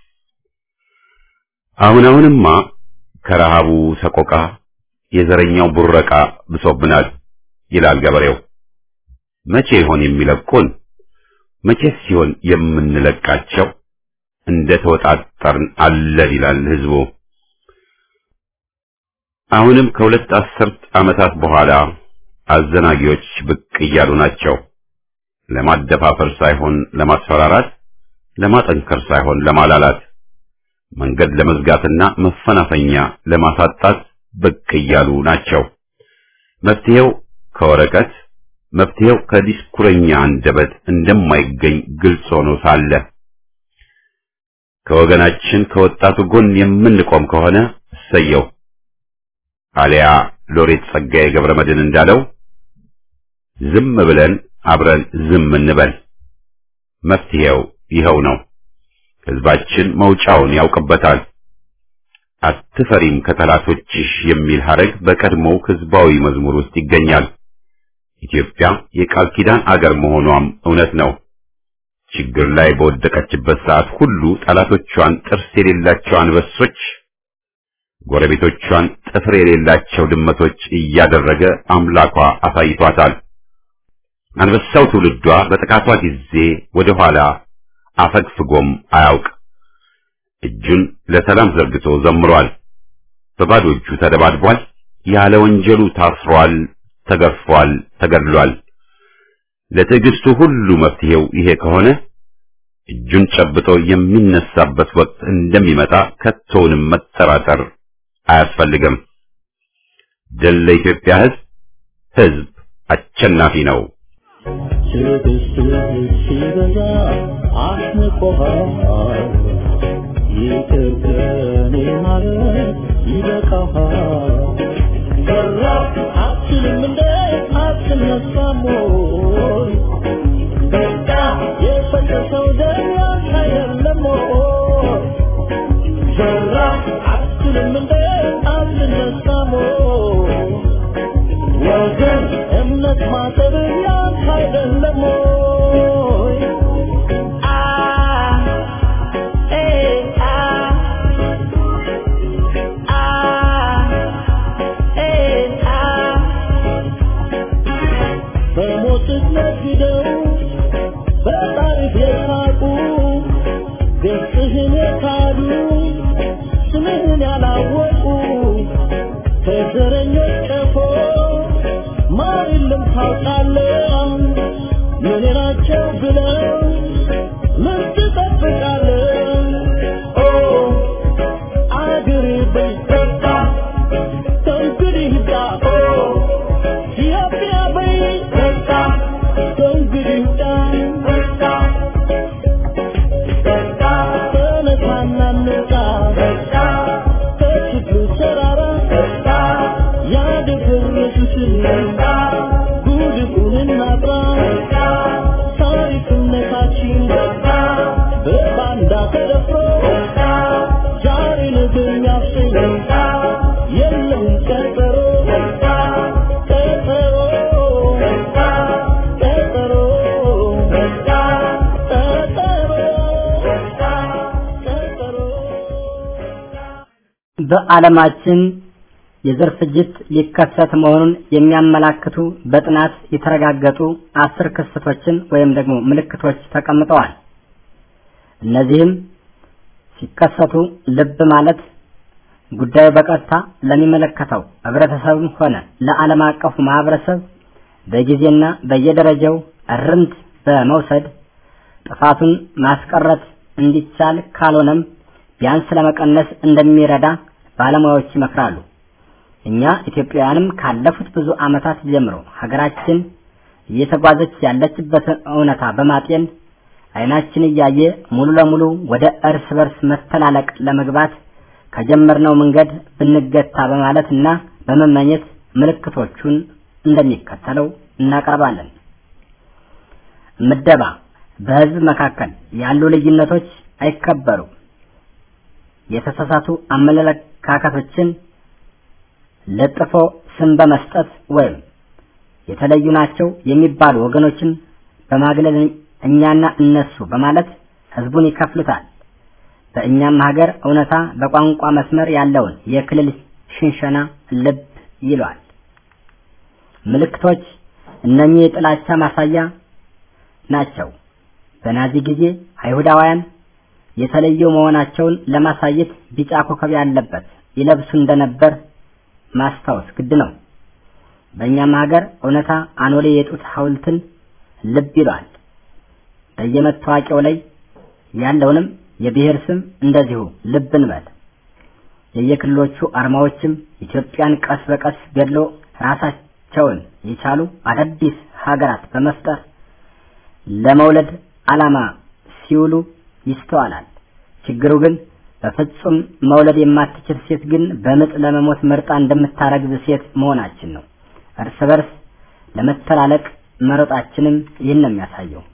አሁን አሁንማ ከረሃቡ ሰቆቃ የዘረኛው ቡረቃ ብሶብናል ይላል ገበሬው። መቼ ይሆን የሚለቁን? መቼስ ሲሆን የምንለቃቸው? እንደ ተወጣጠርን አለን ይላል ህዝቡ። አሁንም ከሁለት አስርት ዓመታት በኋላ አዘናጊዎች ብቅ እያሉ ናቸው። ለማደፋፈር ሳይሆን ለማስፈራራት፣ ለማጠንከር ሳይሆን ለማላላት፣ መንገድ ለመዝጋትና መፈናፈኛ ለማሳጣት ብቅ እያሉ ናቸው። መፍትሄው ከወረቀት መፍትሄው ከዲስኩረኛ አንደበት እንደማይገኝ ግልጽ ሆኖ ሳለ ከወገናችን ከወጣቱ ጎን የምንቆም ከሆነ እሰየው። አሊያ ሎሬት ጸጋዬ ገብረ መድኅን እንዳለው ዝም ብለን አብረን ዝም እንበል። መፍትሄው ይኸው ነው። ህዝባችን መውጫውን ያውቅበታል። አትፈሪም ከጠላቶችሽ የሚል ሐረግ በቀድሞው ህዝባዊ መዝሙር ውስጥ ይገኛል። ኢትዮጵያ የቃል ኪዳን አገር መሆኗም እውነት ነው። ችግር ላይ በወደቀችበት ሰዓት ሁሉ ጠላቶቿን ጥርስ የሌላቸው አንበሶች፣ ጎረቤቶቿን ጥፍር የሌላቸው ድመቶች እያደረገ አምላኳ አሳይቷታል። አንበሳው ትውልዷ በጥቃቷ ጊዜ ወደ ኋላ አፈግፍጎም አያውቅ። እጁን ለሰላም ዘርግቶ ዘምሯል። በባዶ እጁ ተደባድቧል። ያለ ወንጀሉ ታስሯል፣ ተገርፏል፣ ተገድሏል። ለትዕግስቱ ሁሉ መፍትሄው ይሄ ከሆነ እጁን ጨብጦ የሚነሳበት ወቅት እንደሚመጣ ከቶውንም መጠራጠር አያስፈልግም። ድል ለኢትዮጵያ ሕዝብ! ሕዝብ አሸናፊ ነው። ሲበዛ አስንቆሃል ይቅር ከኔ ማለት ይበቃሃል ሰራ አትልም እንደ አትነሳም ወይ በቃ የፈሰሰው ደም ያንተ አይደለም ወይ ሰራ አትልም እንደ አትነሳም ወይ ወገን እምነት ማጠብ ያንተ አይደለም ወይ? አ ኤ አ አ ኤ አ በሞትህ ነግደው በታሪክ የሳቁ ገጽህን የካዱ ስምህን ያላወቁ ከዘረኞች ቀፎ ማር የለም ታውቃለህ ምን ናቸው ብለው ምን ትጠብቃለህ ኦ ጉድፉን እናጥራ ታሪክነታችን በባንዳ ተደፍሮ ዛሬ ነገ የሚያሰኝ የለም ቀጠሮ ቀጠሮ ቀጠሮ ቀጠሮ በዓለማችን የዘር ፍጅት ሊከሰት መሆኑን የሚያመላክቱ በጥናት የተረጋገጡ አስር ክስተቶችን ወይም ደግሞ ምልክቶች ተቀምጠዋል። እነዚህም ሲከሰቱ ልብ ማለት ጉዳዩ በቀጥታ ለሚመለከተው ህብረተሰብም ሆነ ለዓለም አቀፉ ማህበረሰብ በጊዜና በየደረጃው እርምት በመውሰድ ጥፋቱን ማስቀረት እንዲቻል ካልሆነም ቢያንስ ለመቀነስ እንደሚረዳ ባለሙያዎች ይመክራሉ። እኛ ኢትዮጵያውያንም ካለፉት ብዙ ዓመታት ጀምሮ ሀገራችን እየተጓዘች ያለችበትን እውነታ በማጤን አይናችን እያየ ሙሉ ለሙሉ ወደ እርስ በርስ መተላለቅ ለመግባት ከጀመርነው መንገድ ብንገታ በማለት እና በመመኘት ምልክቶቹን እንደሚከተለው እናቀርባለን። ምደባ በህዝብ መካከል ያሉ ልዩነቶች አይከበሩም። የተሳሳቱ አመለካከቶችን ለጥፎ ስም በመስጠት ወይም የተለዩ ናቸው የሚባሉ ወገኖችን በማግለል እኛና እነሱ በማለት ህዝቡን ይከፍሉታል። በእኛም ሀገር እውነታ በቋንቋ መስመር ያለውን የክልል ሽንሸና ልብ ይሏል። ምልክቶች እነኚህ የጥላቻ ማሳያ ናቸው። በናዚ ጊዜ አይሁዳውያን የተለዩ መሆናቸውን ለማሳየት ቢጫ ኮከብ ያለበት ይለብሱ እንደነበር ማስታወስ ግድ ነው። በእኛም ሀገር እውነታ አኖሌ የጡት ሐውልትን ልብ ይሏል። በየመታወቂያው ላይ ያለውንም የብሔር ስም እንደዚሁ ልብ እንበል። የየክልሎቹ አርማዎችም ኢትዮጵያን ቀስ በቀስ ገድሎ ራሳቸውን የቻሉ አዳዲስ ሀገራት በመፍጠር ለመውለድ ዓላማ ሲውሉ ይስተዋላል። ችግሩ ግን በፍጹም መውለድ የማትችል ሴት ግን በምጥ ለመሞት መርጣ እንደምታረግዝ ሴት መሆናችን ነው። እርስ በርስ ለመተላለቅ መሮጣችንም ይህን ነው የሚያሳየው።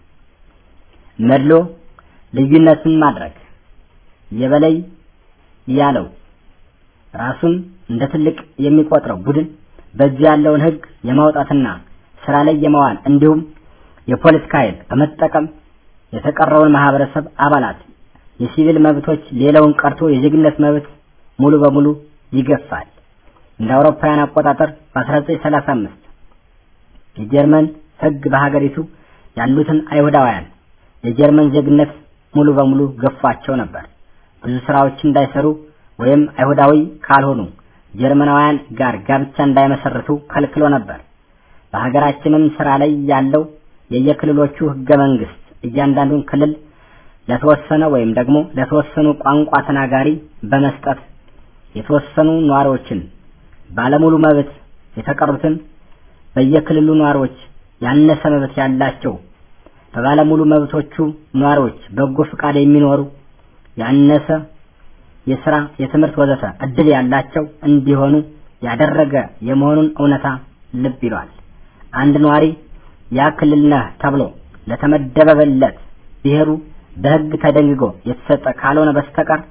መድሎ ልዩነትን ማድረግ የበላይ ያለው ራሱን እንደ ትልቅ የሚቆጥረው ቡድን በእጁ ያለውን ሕግ የማውጣትና ስራ ላይ የማዋል እንዲሁም የፖለቲካ ኃይል በመጠቀም የተቀረውን ማህበረሰብ አባላት የሲቪል መብቶች ሌላውን ቀርቶ የዜግነት መብት ሙሉ በሙሉ ይገፋል። እንደ አውሮፓውያን አቆጣጠር በ1935 የጀርመን ሕግ በሀገሪቱ ያሉትን አይሁዳውያን የጀርመን ዜግነት ሙሉ በሙሉ ገፏቸው ነበር። ብዙ ስራዎች እንዳይሰሩ ወይም አይሁዳዊ ካልሆኑ ጀርመናውያን ጋር ጋብቻ እንዳይመሰርቱ ከልክሎ ነበር። በሀገራችንም ስራ ላይ ያለው የየክልሎቹ ህገ መንግስት እያንዳንዱን ክልል ለተወሰነ ወይም ደግሞ ለተወሰኑ ቋንቋ ተናጋሪ በመስጠት የተወሰኑ ነዋሪዎችን ባለሙሉ መብት የተቀሩትን በየክልሉ ነዋሪዎች ያነሰ መብት ያላቸው በባለሙሉ መብቶቹ ነዋሪዎች በጎ ፍቃድ የሚኖሩ ያነሰ የስራ፣ የትምህርት ወዘተ እድል ያላቸው እንዲሆኑ ያደረገ የመሆኑን እውነታ ልብ ይሏል። አንድ ነዋሪ ያ ክልል ነህ ተብሎ ለተመደበበት ብሔሩ በህግ ተደንግጎ የተሰጠ ካልሆነ በስተቀር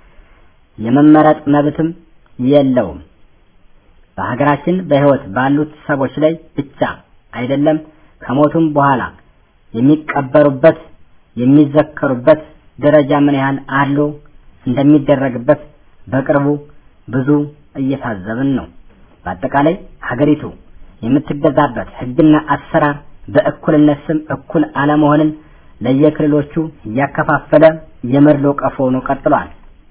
የመመረጥ መብትም የለውም። በሀገራችን በህይወት ባሉት ሰዎች ላይ ብቻ አይደለም ከሞቱም በኋላ የሚቀበሩበት የሚዘከሩበት ደረጃ ምን ያህል አድሎ እንደሚደረግበት በቅርቡ ብዙ እየታዘብን ነው። በአጠቃላይ ሀገሪቱ የምትገዛበት ህግና አሰራር በእኩልነት ስም እኩል አለመሆንን ለየክልሎቹ እያከፋፈለ የመድሎ ቀፎ ሆኖ ቀጥሏል።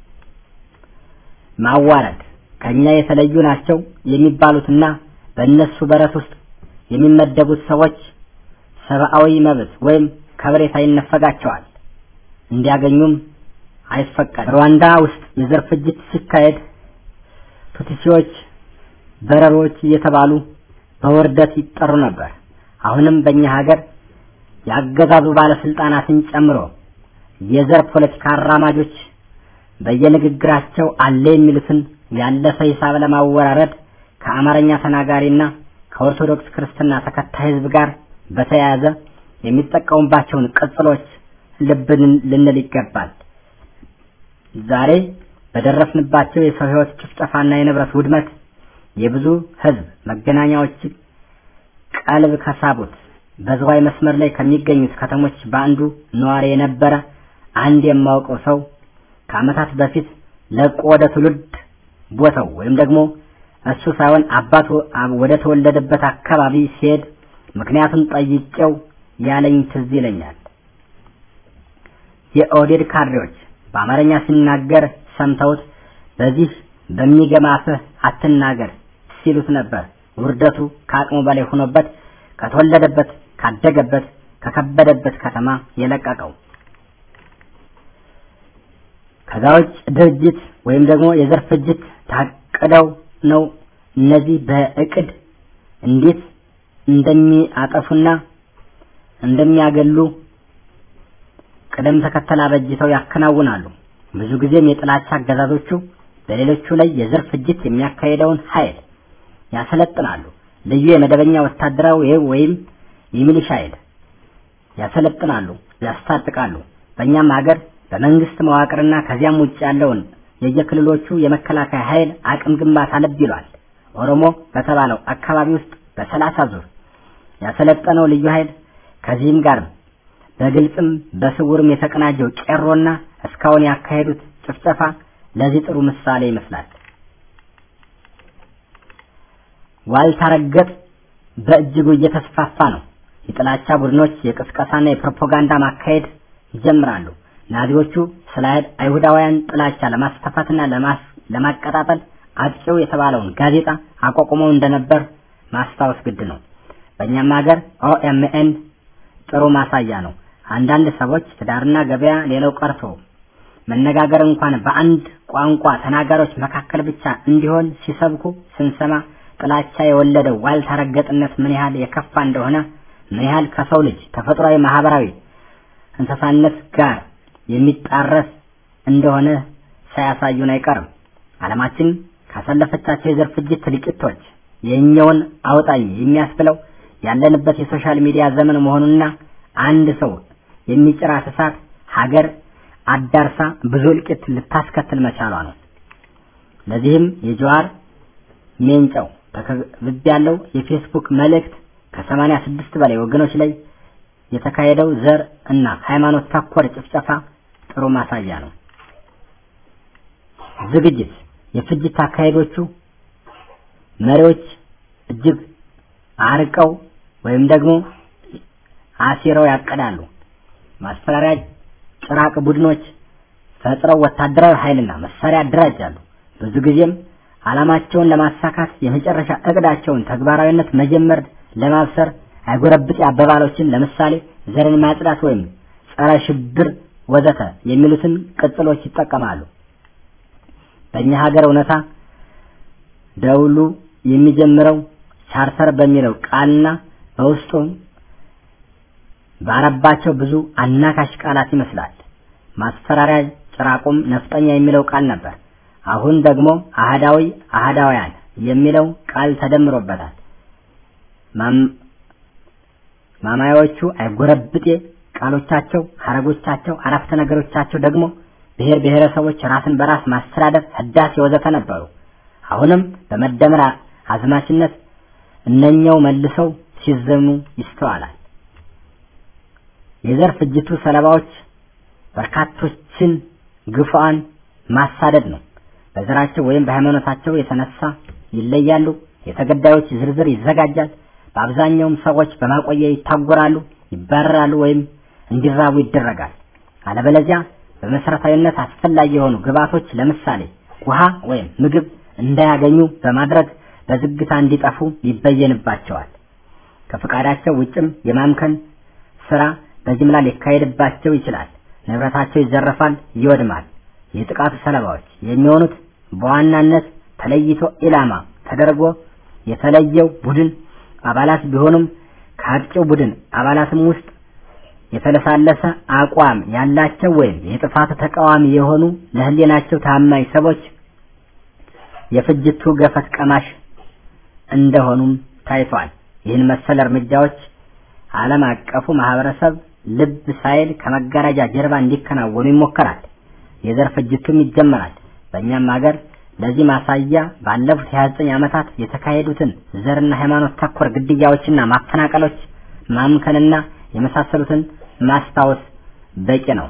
ማዋረድ ከኛ የተለዩ ናቸው የሚባሉትና በእነሱ በረት ውስጥ የሚመደቡት ሰዎች ሰብአዊ መብት ወይም ከበሬታ ይነፈጋቸዋል፣ እንዲያገኙም አይፈቀድ። ሩዋንዳ ውስጥ የዘር ፍጅት ሲካሄድ ቱትሲዎች፣ በረሮች እየተባሉ በውርደት ይጠሩ ነበር። አሁንም በእኛ ሀገር ያገዛዙ ባለስልጣናትን ጨምሮ የዘር ፖለቲካ አራማጆች በየንግግራቸው አለ የሚሉትን ያለፈ ሂሳብ ለማወራረድ ከአማርኛ ተናጋሪና ከኦርቶዶክስ ክርስትና ተከታይ ህዝብ ጋር በተያያዘ የሚጠቀሙባቸውን ቅጽሎች ልብ ልንል ይገባል። ዛሬ በደረስንባቸው የሰው ህይወት ጭፍጨፋና የንብረት ውድመት የብዙ ህዝብ መገናኛዎች ቀልብ ከሳቡት በዝዋይ መስመር ላይ ከሚገኙት ከተሞች በአንዱ ነዋሪ የነበረ አንድ የማውቀው ሰው ከዓመታት በፊት ለቆ ወደ ትውልድ ቦታው ወይም ደግሞ እሱ ሳይሆን አባቱ ወደ ተወለደበት አካባቢ ሲሄድ ምክንያቱም ጠይቄው ያለኝ ትዝ ይለኛል። የኦህዴድ ካድሬዎች በአማርኛ ሲናገር ሰምተውት በዚህ በሚገማፍህ አትናገር ሲሉት ነበር። ውርደቱ ከአቅሙ በላይ ሆኖበት ከተወለደበት ካደገበት ከከበደበት ከተማ የለቀቀው። ከዛ ውጭ ድርጅት ወይም ደግሞ የዘር ፍጅት ታቅደው ነው እነዚህ በእቅድ እንዴት እንደሚያጠፉና እንደሚያገሉ ቅደም ተከተል አበጅተው ያከናውናሉ። ብዙ ጊዜም የጥላቻ አገዛዞቹ በሌሎቹ ላይ የዘር ፍጅት የሚያካሄደውን ኃይል ያሰለጥናሉ። ልዩ የመደበኛ ወታደራዊ ወይም የሚሊሻ ኃይል ያሰለጥናሉ፣ ያስታጥቃሉ። በእኛም ሀገር በመንግስት መዋቅርና ከዚያም ውጭ ያለውን የየክልሎቹ የመከላከያ ኃይል አቅም ግንባታ ልብ ይሏል። ኦሮሞ በተባለው አካባቢ ውስጥ በሰላሳ ዙር ያሰለጠነው ልዩ ኃይል ከዚህም ጋር በግልጽም በስውርም የተቀናጀው ቄሮና እስካሁን ያካሄዱት ጭፍጨፋ ለዚህ ጥሩ ምሳሌ ይመስላል። ዋልታ ረገጥ በእጅጉ እየተስፋፋ ነው። የጥላቻ ቡድኖች የቅስቀሳና የፕሮፓጋንዳ ማካሄድ ይጀምራሉ። ናዚዎቹ ስለ አይሁዳውያን ጥላቻ ለማስፋፋትና ለማቀጣጠል አጥቂው የተባለውን ጋዜጣ አቋቁመው እንደነበር ማስታወስ ግድ ነው። በእኛም ሀገር ኦኤምኤን ጥሩ ማሳያ ነው። አንዳንድ ሰዎች ትዳርና ገበያ ሌላው ቀርቶ መነጋገር እንኳን በአንድ ቋንቋ ተናጋሪዎች መካከል ብቻ እንዲሆን ሲሰብኩ ስንሰማ ጥላቻ የወለደው ዋልታ ረገጥነት ምን ያህል የከፋ እንደሆነ ምን ያህል ከሰው ልጅ ተፈጥሯዊ ማህበራዊ እንስሳነት ጋር የሚጣረስ እንደሆነ ሳያሳዩን አይቀርም። ዓለማችን ካሳለፈቻቸው የዘር ፍጅት ልቂቶች የእኛውን አውጣኝ የሚያስብለው ያለንበት የሶሻል ሚዲያ ዘመን መሆኑና አንድ ሰው የሚጭራት እሳት ሀገር አዳርሳ ብዙ እልቂት ልታስከትል መቻሏ ነው። ለዚህም የጀዋር ሜንጫው ተከብብ ያለው የፌስቡክ መልእክት ከሰማንያ ስድስት በላይ ወገኖች ላይ የተካሄደው ዘር እና ሃይማኖት ተኮር ጭፍጨፋ ጥሩ ማሳያ ነው። ዝግጅት የፍጅት አካሄዶቹ መሪዎች እጅግ አርቀው ወይም ደግሞ አሲረው ያቀዳሉ። ማስፈራሪያ ጭራቅ ቡድኖች ፈጥረው ወታደራዊ ኃይልና መሳሪያ ያደራጃሉ። ብዙ ጊዜም ዓላማቸውን ለማሳካት የመጨረሻ እቅዳቸውን ተግባራዊነት መጀመር ለማብሰር አይጎረብጥ አባባሎችን ለምሳሌ ዘርን ማጽዳት ወይም ጸረ ሽብር ወዘተ የሚሉትን ቅጽሎች ይጠቀማሉ። በእኛ ሀገር እውነታ ደውሉ የሚጀምረው ቻርተር በሚለው ቃልና በውስጡ ባረባቸው ብዙ አናካሽ ቃላት ይመስላል። ማስፈራሪያ ጭራቁም ነፍጠኛ የሚለው ቃል ነበር። አሁን ደግሞ አህዳዊ አህዳውያን የሚለው ቃል ተደምሮበታል። ማማያዎቹ አይጎረብጤ ቃሎቻቸው፣ ሐረጎቻቸው፣ አረፍተ ነገሮቻቸው ደግሞ ብሔር ብሔረሰቦች ራስን በራስ ማስተዳደር፣ ህዳሴ ወዘተ ነበሩ። አሁንም በመደመር አዝማችነት እነኛው መልሰው ሲዘሙ ይስተዋላል። የዘር ፍጅቱ ሰለባዎች በርካቶችን ግፉአን ማሳደድ ነው። በዘራቸው ወይም በሃይማኖታቸው የተነሳ ይለያሉ። የተገዳዮች ዝርዝር ይዘጋጃል። በአብዛኛውም ሰዎች በማቆያ ይታጎራሉ፣ ይባረራሉ ወይም እንዲራቡ ይደረጋል። አለበለዚያ በመሰረታዊነት አስፈላጊ የሆኑ ግብዓቶች ለምሳሌ ውሃ ወይም ምግብ እንዳያገኙ በማድረግ በዝግታ እንዲጠፉ ይበየንባቸዋል። ከፈቃዳቸው ውጭም የማምከን ስራ በጅምላ ሊካሄድባቸው ይችላል። ንብረታቸው ይዘረፋል፣ ይወድማል። የጥቃቱ ሰለባዎች የሚሆኑት በዋናነት ተለይቶ ኢላማ ተደርጎ የተለየው ቡድን አባላት ቢሆኑም ከአጥቂው ቡድን አባላትም ውስጥ የተለሳለሰ አቋም ያላቸው ወይም የጥፋቱ ተቃዋሚ የሆኑ ለህሊናቸው ታማኝ ሰዎች የፍጅቱ ገፈት ቀማሽ እንደሆኑም ታይቷል። ይህን መሰል እርምጃዎች ዓለም አቀፉ ማህበረሰብ ልብ ሳይል ከመጋረጃ ጀርባ እንዲከናወኑ ይሞከራል። የዘር ፍጅቱም ይጀመራል። በእኛም ሀገር ለዚህ ማሳያ ባለፉት 29 ዓመታት የተካሄዱትን ዘርና ሃይማኖት ተኮር ግድያዎችና ማፈናቀሎች ማምከንና የመሳሰሉትን ማስታወስ በቂ ነው።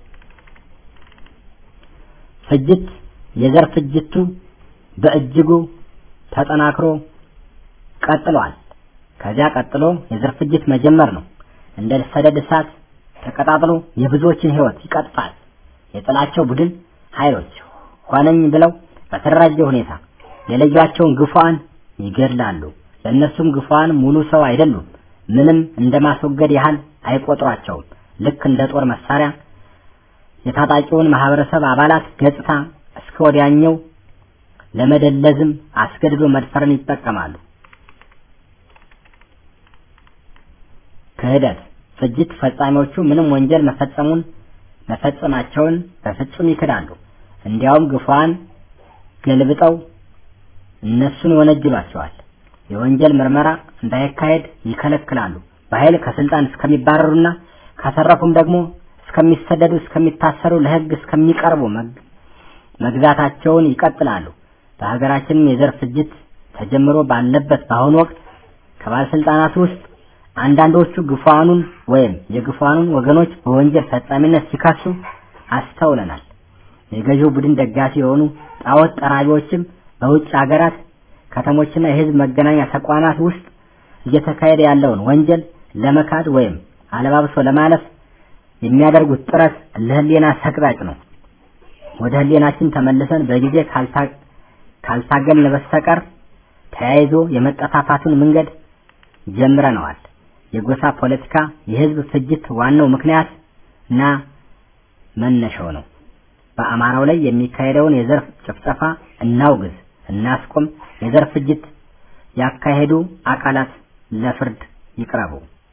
ፍጅት የዘር ፍጅቱ በእጅጉ ተጠናክሮ ቀጥሏል። ከዚያ ቀጥሎ የዘር ፍጅት መጀመር ነው። እንደ ሰደድ እሳት ተቀጣጥሎ የብዙዎችን ሕይወት ይቀጥፋል። የጥላቸው ቡድን ኃይሎች ሆነኝ ብለው በተደራጀ ሁኔታ የለዩዋቸውን ግፏን ይገድላሉ። ለእነሱም ግፏን ሙሉ ሰው አይደሉም። ምንም እንደማስወገድ ያህል አይቆጥሯቸውም። ልክ እንደ ጦር መሳሪያ የታጣቂውን ማህበረሰብ አባላት ገጽታ እስከ ወዲያኛው ለመደለዝም አስገድዶ መድፈርን ይጠቀማሉ። ክህደት፣ ፍጅት ፈጻሚዎቹ ምንም ወንጀል መፈጸሙን መፈጸማቸውን በፍጹም ይክዳሉ። እንዲያውም ግፏን ገልብጠው እነሱን ይወነጅሏቸዋል። የወንጀል ምርመራ እንዳይካሄድ ይከለክላሉ። በኃይል ከስልጣን እስከሚባረሩና ካተረፉም ደግሞ እስከሚሰደዱ፣ እስከሚታሰሩ፣ ለሕግ እስከሚቀርቡ መግዛታቸውን ይቀጥላሉ። በሀገራችንም የዘር ፍጅት ተጀምሮ ባለበት በአሁኑ ወቅት ከባለስልጣናት ውስጥ አንዳንዶቹ ግፏኑን ወይም የግፏኑን ወገኖች በወንጀል ፈጻሚነት ሲከሱ አስተውለናል። የገዢው ቡድን ደጋፊ የሆኑ ጣዖት ጠራቢዎችም በውጭ ሀገራት ከተሞችና የህዝብ መገናኛ ተቋማት ውስጥ እየተካሄደ ያለውን ወንጀል ለመካድ ወይም አለባብሶ ለማለፍ የሚያደርጉት ጥረት ለህሊና ሰቅጣጭ ነው። ወደ ህሊናችን ተመልሰን በጊዜ ካልታገልን በስተቀር ተያይዞ የመጠፋፋቱን መንገድ ጀምረነዋል። የጎሳ ፖለቲካ የህዝብ ፍጅት ዋናው ምክንያት እና መነሻው ነው። በአማራው ላይ የሚካሄደውን የዘር ጭፍጨፋ እናውግዝ፣ እናስቆም። የዘር ፍጅት ያካሄዱ አካላት ለፍርድ ይቅረቡ።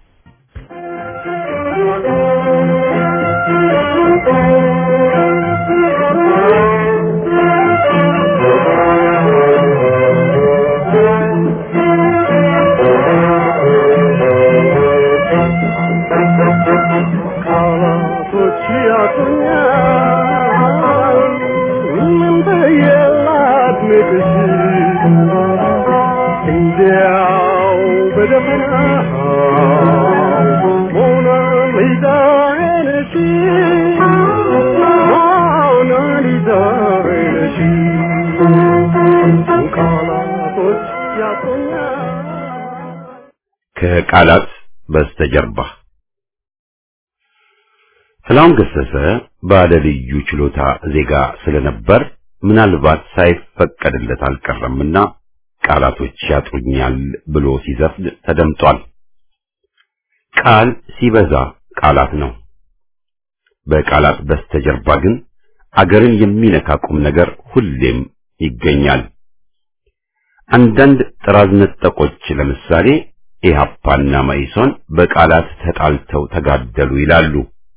ከቃላት በስተጀርባ ጥላሁን ገሰሰ ባለ ልዩ ችሎታ ዜጋ ስለነበር ምናልባት ሳይፈቀድለት አልቀረምና ቃላቶች ያጥሩኛል ብሎ ሲዘፍን ተደምጧል። ቃል ሲበዛ ቃላት ነው። በቃላት በስተጀርባ ግን አገርን የሚነካ ቁም ነገር ሁሌም ይገኛል። አንዳንድ ጥራዝ ነጠቆች ለምሳሌ ኢህአፓና መኢሶን በቃላት ተጣልተው ተጋደሉ ይላሉ።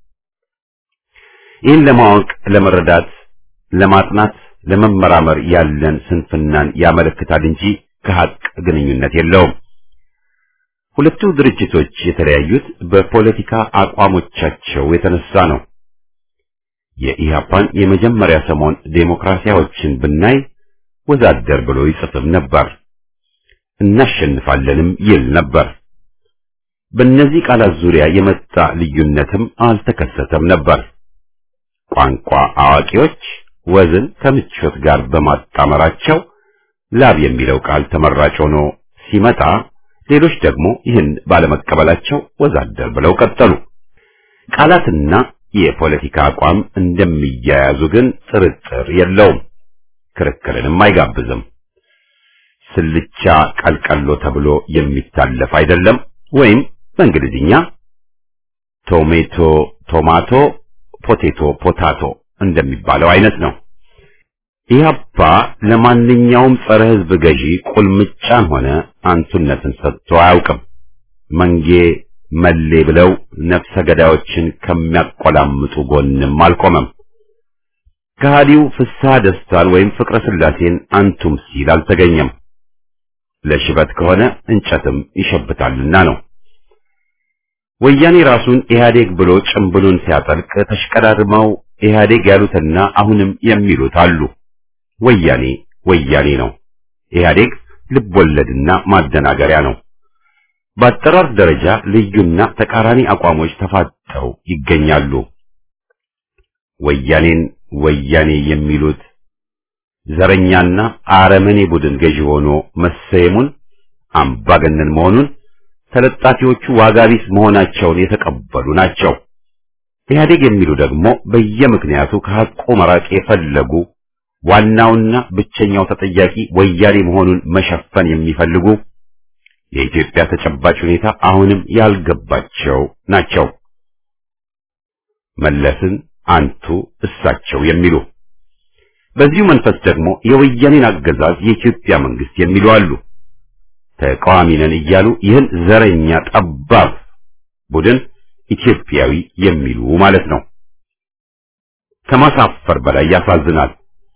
ይህን ለማወቅ፣ ለመረዳት፣ ለማጥናት፣ ለመመራመር ያለን ስንፍናን ያመለክታል እንጂ ከሀቅ ግንኙነት የለውም። ሁለቱ ድርጅቶች የተለያዩት በፖለቲካ አቋሞቻቸው የተነሳ ነው። የኢህአፓን የመጀመሪያ ሰሞን ዴሞክራሲያዎችን ብናይ ወዛደር ብሎ ይጽፍም ነበር። እናሸንፋለንም ይል ነበር። በእነዚህ ቃላት ዙሪያ የመጣ ልዩነትም አልተከሰተም ነበር። ቋንቋ አዋቂዎች ወዝን ከምቾት ጋር በማጣመራቸው ላብ የሚለው ቃል ተመራጭ ሆኖ ሲመጣ፣ ሌሎች ደግሞ ይህን ባለመቀበላቸው ወዛደር ብለው ቀጠሉ። ቃላትና የፖለቲካ አቋም እንደሚያያዙ ግን ጥርጥር የለውም፣ ክርክርንም አይጋብዝም። ስልቻ ቀልቀሎ ተብሎ የሚታለፍ አይደለም። ወይም በእንግሊዝኛ ቶሜቶ ቶማቶ፣ ፖቴቶ ፖታቶ እንደሚባለው አይነት ነው። ኢህአፓ ለማንኛውም ጸረ ሕዝብ ገዢ ቁልምጫን ሆነ አንቱነትን ሰጥቶ አያውቅም። መንጌ መሌ ብለው ነፍሰ ገዳዮችን ከሚያቆላምጡ ጎንም አልቆመም። ከሃዲው ፍስሐ ደስታን ወይም ፍቅረ ስላሴን አንቱም ሲል አልተገኘም። ለሽበት ከሆነ እንጨትም ይሸብታልና ነው። ወያኔ ራሱን ኢህአዴግ ብሎ ጭምብሉን ሲያጠልቅ ተሽቀዳድመው ኢህአዴግ ያሉትና አሁንም የሚሉት አሉ። ወያኔ ወያኔ ነው። ኢህአዴግ ልቦለድና ማደናገሪያ ነው። በአጠራር ደረጃ ልዩና ተቃራኒ አቋሞች ተፋጠው ይገኛሉ። ወያኔን ወያኔ የሚሉት ዘረኛና አረመኔ ቡድን ገዢ ሆኖ መሰየሙን አምባገነን መሆኑን ተለጣፊዎቹ ዋጋቢስ መሆናቸውን የተቀበሉ ናቸው። ኢህአዴግ የሚሉ ደግሞ በየምክንያቱ ከሐቁ መራቅ የፈለጉ ዋናውና ብቸኛው ተጠያቂ ወያኔ መሆኑን መሸፈን የሚፈልጉ የኢትዮጵያ ተጨባጭ ሁኔታ አሁንም ያልገባቸው ናቸው። መለስን አንቱ እሳቸው የሚሉ በዚሁ መንፈስ ደግሞ የወያኔን አገዛዝ የኢትዮጵያ መንግስት የሚሉ አሉ። ተቃዋሚ ነን እያሉ ይህን ዘረኛ ጠባብ ቡድን ኢትዮጵያዊ የሚሉ ማለት ነው። ከማሳፈር በላይ ያሳዝናል።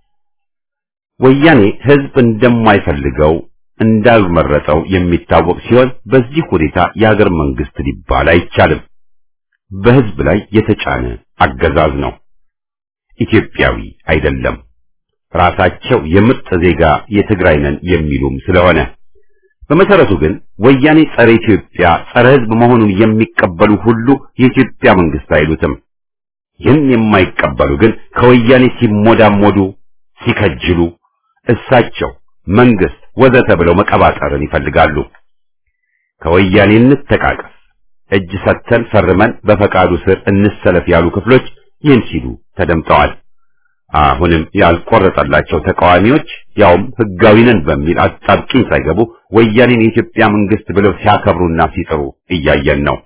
ወያኔ ህዝብ እንደማይፈልገው እንዳልመረጠው የሚታወቅ ሲሆን በዚህ ሁኔታ የሀገር መንግስት ሊባል አይቻልም። በህዝብ ላይ የተጫነ አገዛዝ ነው። ኢትዮጵያዊ አይደለም። ራሳቸው የምርጥ ዜጋ የትግራይ ነን የሚሉም ስለሆነ በመሰረቱ ግን ወያኔ ጸረ ኢትዮጵያ፣ ጸረ ህዝብ መሆኑን የሚቀበሉ ሁሉ የኢትዮጵያ መንግስት አይሉትም። ይህን የማይቀበሉ ግን ከወያኔ ሲሞዳሞዱ፣ ሲከጅሉ እሳቸው መንግስት ወዘተ ብለው መቀባጠርን ይፈልጋሉ። ከወያኔ እንተቃቀፍ፣ እጅ ሰጥተን ፈርመን በፈቃዱ ስር እንሰለፍ ያሉ ክፍሎች ይህን ሲሉ ተደምጠዋል። አሁንም ያልቆረጠላቸው ተቃዋሚዎች ያውም ህጋዊ ነን በሚል አጣብቂኝ ሳይገቡ ወያኔን የኢትዮጵያ መንግስት ብለው ሲያከብሩና ሲጥሩ እያየን ነው።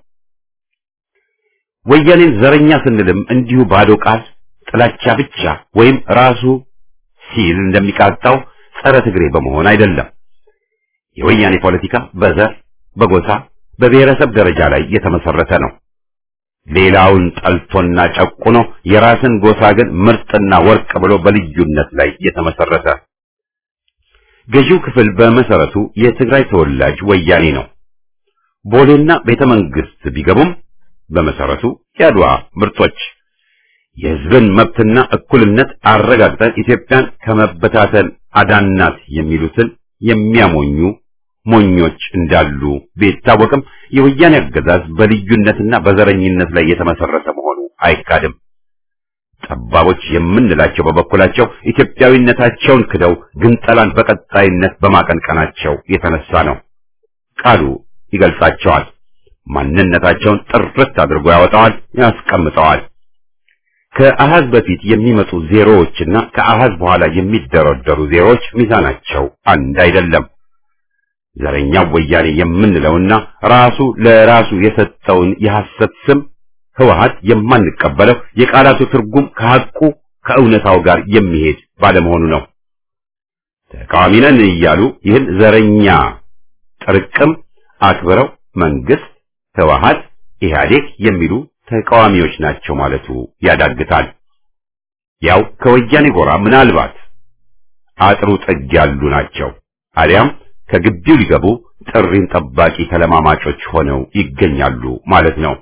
ወያኔን ዘረኛ ስንልም እንዲሁ ባዶ ቃል ጥላቻ ብቻ ወይም ራሱ ሲል እንደሚቃጣው ጸረ ትግሬ በመሆን አይደለም። የወያኔ ፖለቲካ በዘር፣ በጎሳ፣ በብሔረሰብ ደረጃ ላይ የተመሰረተ ነው። ሌላውን ጠልቶና ጨቁኖ የራስን ጎሳ ግን ምርጥና ወርቅ ብሎ በልዩነት ላይ የተመሰረተ ገዢው ክፍል በመሰረቱ የትግራይ ተወላጅ ወያኔ ነው። ቦሌና ቤተ መንግስት ቢገቡም በመሰረቱ የአድዋ ምርጦች የህዝብን መብትና እኩልነት አረጋግጠን ኢትዮጵያን ከመበታተን አዳናት የሚሉትን የሚያሞኙ ሞኞች እንዳሉ ቢታወቅም የወያኔ አገዛዝ በልዩነትና በዘረኝነት ላይ የተመሰረተ መሆኑ አይካድም። ጠባቦች የምንላቸው በበኩላቸው ኢትዮጵያዊነታቸውን ክደው ግንጠላን በቀጣይነት በማቀንቀናቸው የተነሳ ነው። ቃሉ ይገልጻቸዋል። ማንነታቸውን ጥርት አድርጎ ያወጣዋል፣ ያስቀምጠዋል። ከአሃዝ በፊት የሚመጡ ዜሮዎችና ከአሃዝ በኋላ የሚደረደሩ ዜሮዎች ሚዛናቸው አንድ አይደለም። ዘረኛው ወያኔ የምንለውና ራሱ ለራሱ የሰጠውን የሐሰት ስም ህወሓት የማንቀበለው የቃላቱ ትርጉም ከሐቁ ከእውነታው ጋር የሚሄድ ባለመሆኑ ነው። ተቃዋሚ ነን እያሉ ይህን ዘረኛ ጥርቅም አክብረው መንግስት፣ ህወሓት፣ ኢህአዴግ የሚሉ ተቃዋሚዎች ናቸው ማለቱ ያዳግታል። ያው ከወያኔ ጎራ ምናልባት አጥሩ ጥግ ያሉ ናቸው አሊያም ከግቢው ሊገቡ ጥሪን ጠባቂ ተለማማጮች ሆነው ይገኛሉ ማለት ነው።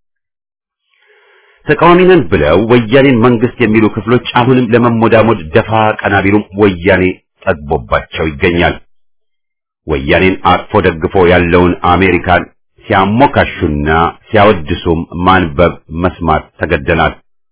ተቃዋሚ ነን ብለው ወያኔን መንግስት የሚሉ ክፍሎች አሁንም ለመሞዳሞድ ደፋ ቀና ቢሉም ወያኔ ጠግቦባቸው ይገኛል። ወያኔን አቅፎ ደግፎ ያለውን አሜሪካን ሲያሞካሹና ሲያወድሱም ማንበብ መስማት ተገደናል።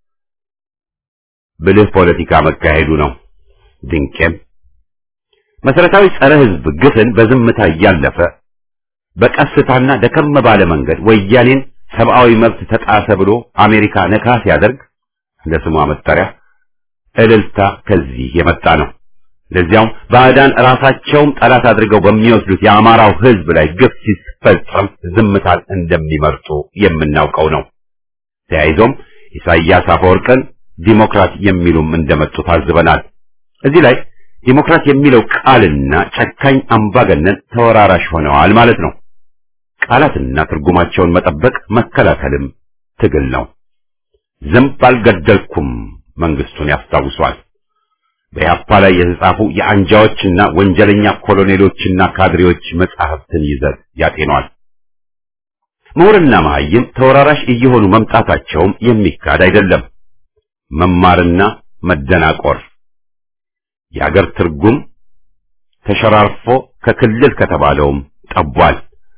ብልህ ፖለቲካ መካሄዱ ነው። ድንቄም መሰረታዊ ጸረ ህዝብ ግፍን በዝምታ እያለፈ በቀስታና ደከም ባለ መንገድ ወያኔን ሰብአዊ መብት ተጣሰ ብሎ አሜሪካ ነካ ሲያደርግ ለስሟ መጠሪያ እልልታ ከዚህ የመጣ ነው። ለዚያውም ባዕዳን ራሳቸውም ጠላት አድርገው በሚወስዱት የአማራው ህዝብ ላይ ግፍ ሲፈጸም ዝምታን እንደሚመርጡ የምናውቀው ነው። ተያይዞም ኢሳያስ አፈወርቅን ዲሞክራት የሚሉም እንደመጡ ታዝበናል። እዚህ ላይ ዲሞክራት የሚለው ቃልና ጨካኝ አምባገነን ተወራራሽ ሆነዋል ማለት ነው። ቃላትና ትርጉማቸውን መጠበቅ መከላከልም ትግል ነው። ዝንብ አልገደልኩም መንግስቱን ያስታውሷል። በያፓ ላይ የተጻፉ የአንጃዎችና ወንጀለኛ ኮሎኔሎችና ካድሬዎች መጻሕፍትን ይዘት ያጤኗል። ምሁርና መሐይም ተወራራሽ እየሆኑ መምጣታቸውም የሚካድ አይደለም። መማርና መደናቆር የአገር ትርጉም ተሸራርፎ ከክልል ከተባለውም ጠቧል።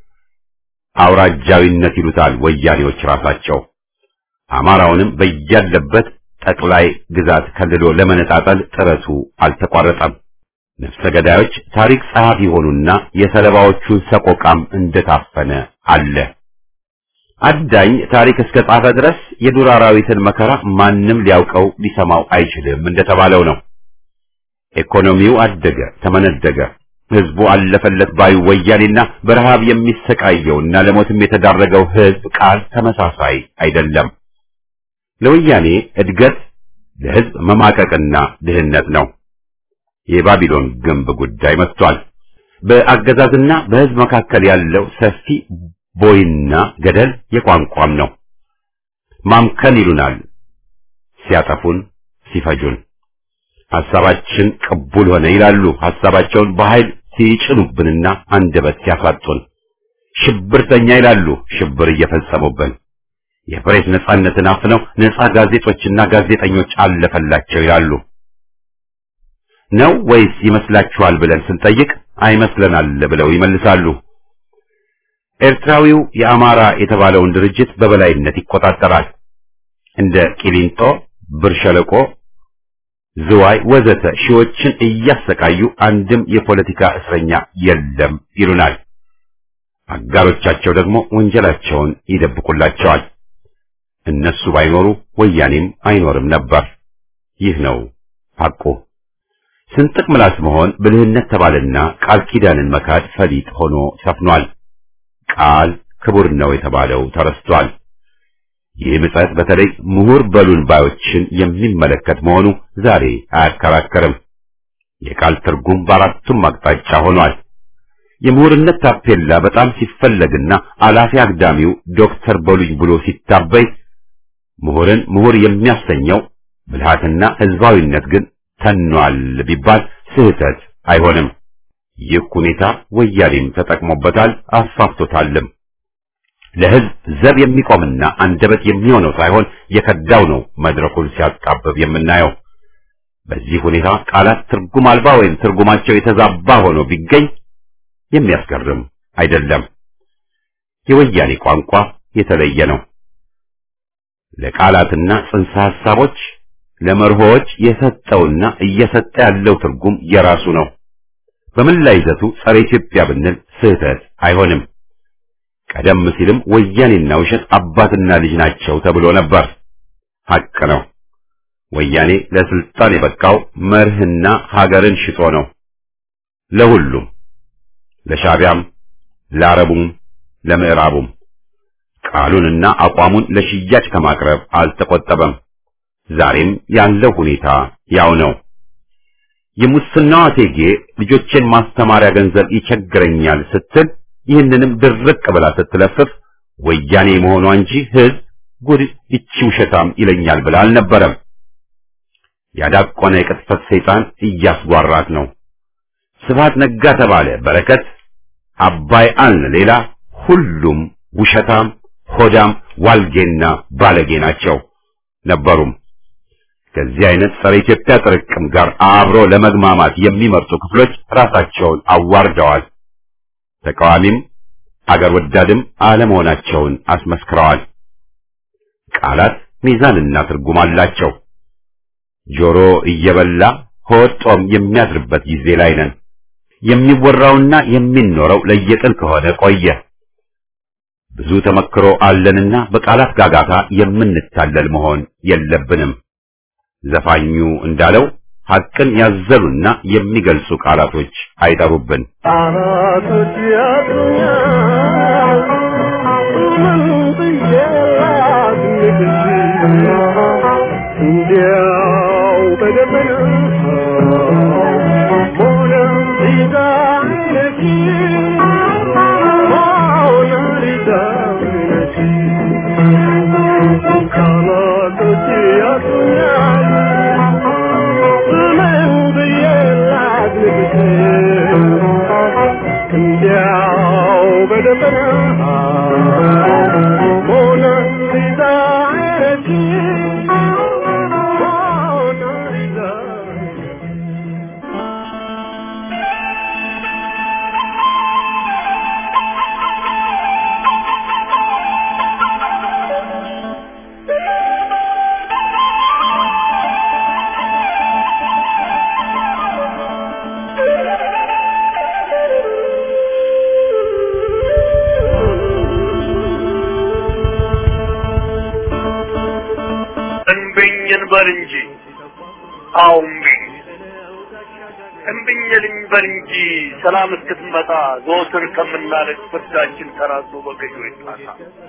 አውራጃዊነት ይሉታል ወያኔዎች ራሳቸው። አማራውንም በያለበት ጠቅላይ ግዛት ከልሎ ለመነጣጠል ጥረቱ አልተቋረጠም። ነፍሰ ገዳዮች ታሪክ ጸሐፊ ሆኑና የሰለባዎቹን ሰቆቃም እንደታፈነ አለ። አዳኝ ታሪክ እስከ ጻፈ ድረስ የዱር አራዊትን መከራ ማንም ሊያውቀው ሊሰማው አይችልም እንደተባለው ነው። ኢኮኖሚው አደገ፣ ተመነደገ። ህዝቡ አለፈለት ባዩ ወያኔና በረሃብ የሚሰቃየውና ለሞትም የተዳረገው ህዝብ ቃል ተመሳሳይ አይደለም። ለወያኔ እድገት ለህዝብ መማቀቅና ድህነት ነው። የባቢሎን ግንብ ጉዳይ መጥቷል። በአገዛዝና በህዝብ መካከል ያለው ሰፊ ቦይና ገደል የቋንቋም ነው። ማምከን ይሉናል ሲያጠፉን፣ ሲፈጁን። ሐሳባችን ቅቡል ሆነ ይላሉ። ሐሳባቸውን በኃይል ሲጭኑብንና አንደበት ሲያሳጡን። ሽብርተኛ ይላሉ። ሽብር እየፈጸሙብን የፕሬስ ነጻነትን አፍነው ነጻ ጋዜጦችና ጋዜጠኞች አለፈላቸው ይላሉ። ነው ወይስ ይመስላችኋል ብለን ስንጠይቅ አይመስለናል ብለው ይመልሳሉ። ኤርትራዊው የአማራ የተባለውን ድርጅት በበላይነት ይቆጣጠራል። እንደ ቂሊንጦ፣ ብር ሸለቆ፣ ዝዋይ ወዘተ ሺዎችን እያሰቃዩ አንድም የፖለቲካ እስረኛ የለም ይሉናል። አጋሮቻቸው ደግሞ ወንጀላቸውን ይደብቁላቸዋል። እነሱ ባይኖሩ ወያኔም አይኖርም ነበር። ይህ ነው ሐቁ። ስንጥቅ ምላስ መሆን ብልህነት ተባለና ቃል ኪዳንን መካድ ፈሊጥ ሆኖ ሰፍኗል። ቃል ክቡር ነው የተባለው ተረስቷል። ይህ ምጸት በተለይ ምሁር በሉን ባዮችን የሚመለከት መሆኑ ዛሬ አያከራከርም። የቃል ትርጉም በአራቱም አቅጣጫ ሆኗል። የምሁርነት ታፔላ በጣም ሲፈለግና አላፊ አግዳሚው ዶክተር በሉኝ ብሎ ሲታበይ ምሁርን ምሁር የሚያሰኘው ብልሃትና ህዝባዊነት ግን ተኗል ቢባል ስህተት አይሆንም። ይህ ሁኔታ ወያኔም ተጠቅሞበታል፣ አስፋፍቶታልም። ለህዝብ ዘብ የሚቆምና አንደበት የሚሆነው ሳይሆን የከዳው ነው መድረኩን ሲያጣብብ የምናየው። በዚህ ሁኔታ ቃላት ትርጉም አልባ ወይም ትርጉማቸው የተዛባ ሆኖ ቢገኝ የሚያስገርም አይደለም። የወያኔ ቋንቋ የተለየ ነው። ለቃላትና ጽንሰ ሐሳቦች ለመርሆዎች የሰጠውና እየሰጠ ያለው ትርጉም የራሱ ነው። በመላ ይዘቱ ጸረ ኢትዮጵያ ብንል ስህተት አይሆንም። ቀደም ሲልም ወያኔና ውሸት አባትና ልጅ ናቸው ተብሎ ነበር። ሐቅ ነው። ወያኔ ለስልጣን የበቃው መርህና ሀገርን ሽጦ ነው። ለሁሉም ለሻቢያም፣ ለአረቡም፣ ለምዕራቡም ቃሉንና አቋሙን ለሽያጭ ከማቅረብ አልተቆጠበም። ዛሬም ያለው ሁኔታ ያው ነው። የሙስናዋ እቴጌ ልጆቼን ማስተማሪያ ገንዘብ ይቸግረኛል ስትል ይህንንም ድርቅ ብላ ስትለፍፍ ወያኔ መሆኗ እንጂ ሕዝብ ጉድ ይቺ ውሸታም ይለኛል ብላ አልነበረም። ያዳቆነ የቅጥፈት ሰይጣን እያስጓራት ነው። ስብሐት ነጋ ተባለ በረከት፣ አባይ አልን ሌላ፣ ሁሉም ውሸታም፣ ሆዳም፣ ዋልጌና ባለጌ ናቸው ነበሩም። ከዚህ አይነት ጸረ ኢትዮጵያ ጥርቅም ጋር አብሮ ለመግማማት የሚመርጡ ክፍሎች ራሳቸውን አዋርደዋል። ተቃዋሚም አገር ወዳድም አለመሆናቸውን አስመስክረዋል። ቃላት ሚዛንና ትርጉም አላቸው። ጆሮ እየበላ ሆድ ጦም የሚያድርበት ጊዜ ላይ ነን። የሚወራውና የሚኖረው ለየቅል ከሆነ ቆየ። ብዙ ተመክሮ አለንና በቃላት ጋጋታ የምንታለል መሆን የለብንም። ዘፋኙ እንዳለው ሐቅን ያዘሉና የሚገልጹ ቃላቶች አይጠሩብን። ቃላቶች ያጥሩኛል ምን ብዬ ላግኝሽ እንዲያው በደመና ሞናሊዛ ነሽ ሞናሊዛ ነሽ ቃላቶች ያጥሩኛል ምን ሞናሊዛ አይነች ሞናሊዛ እንብኝ እንበል እንጂ አዎ እምቢኝ እምቢኝ ልንበል እንጂ ሰላም እስክትመጣ ዘወትር ከምናለቅ ፍርዳችን ተራዝሞ በገዢ ይጣሳ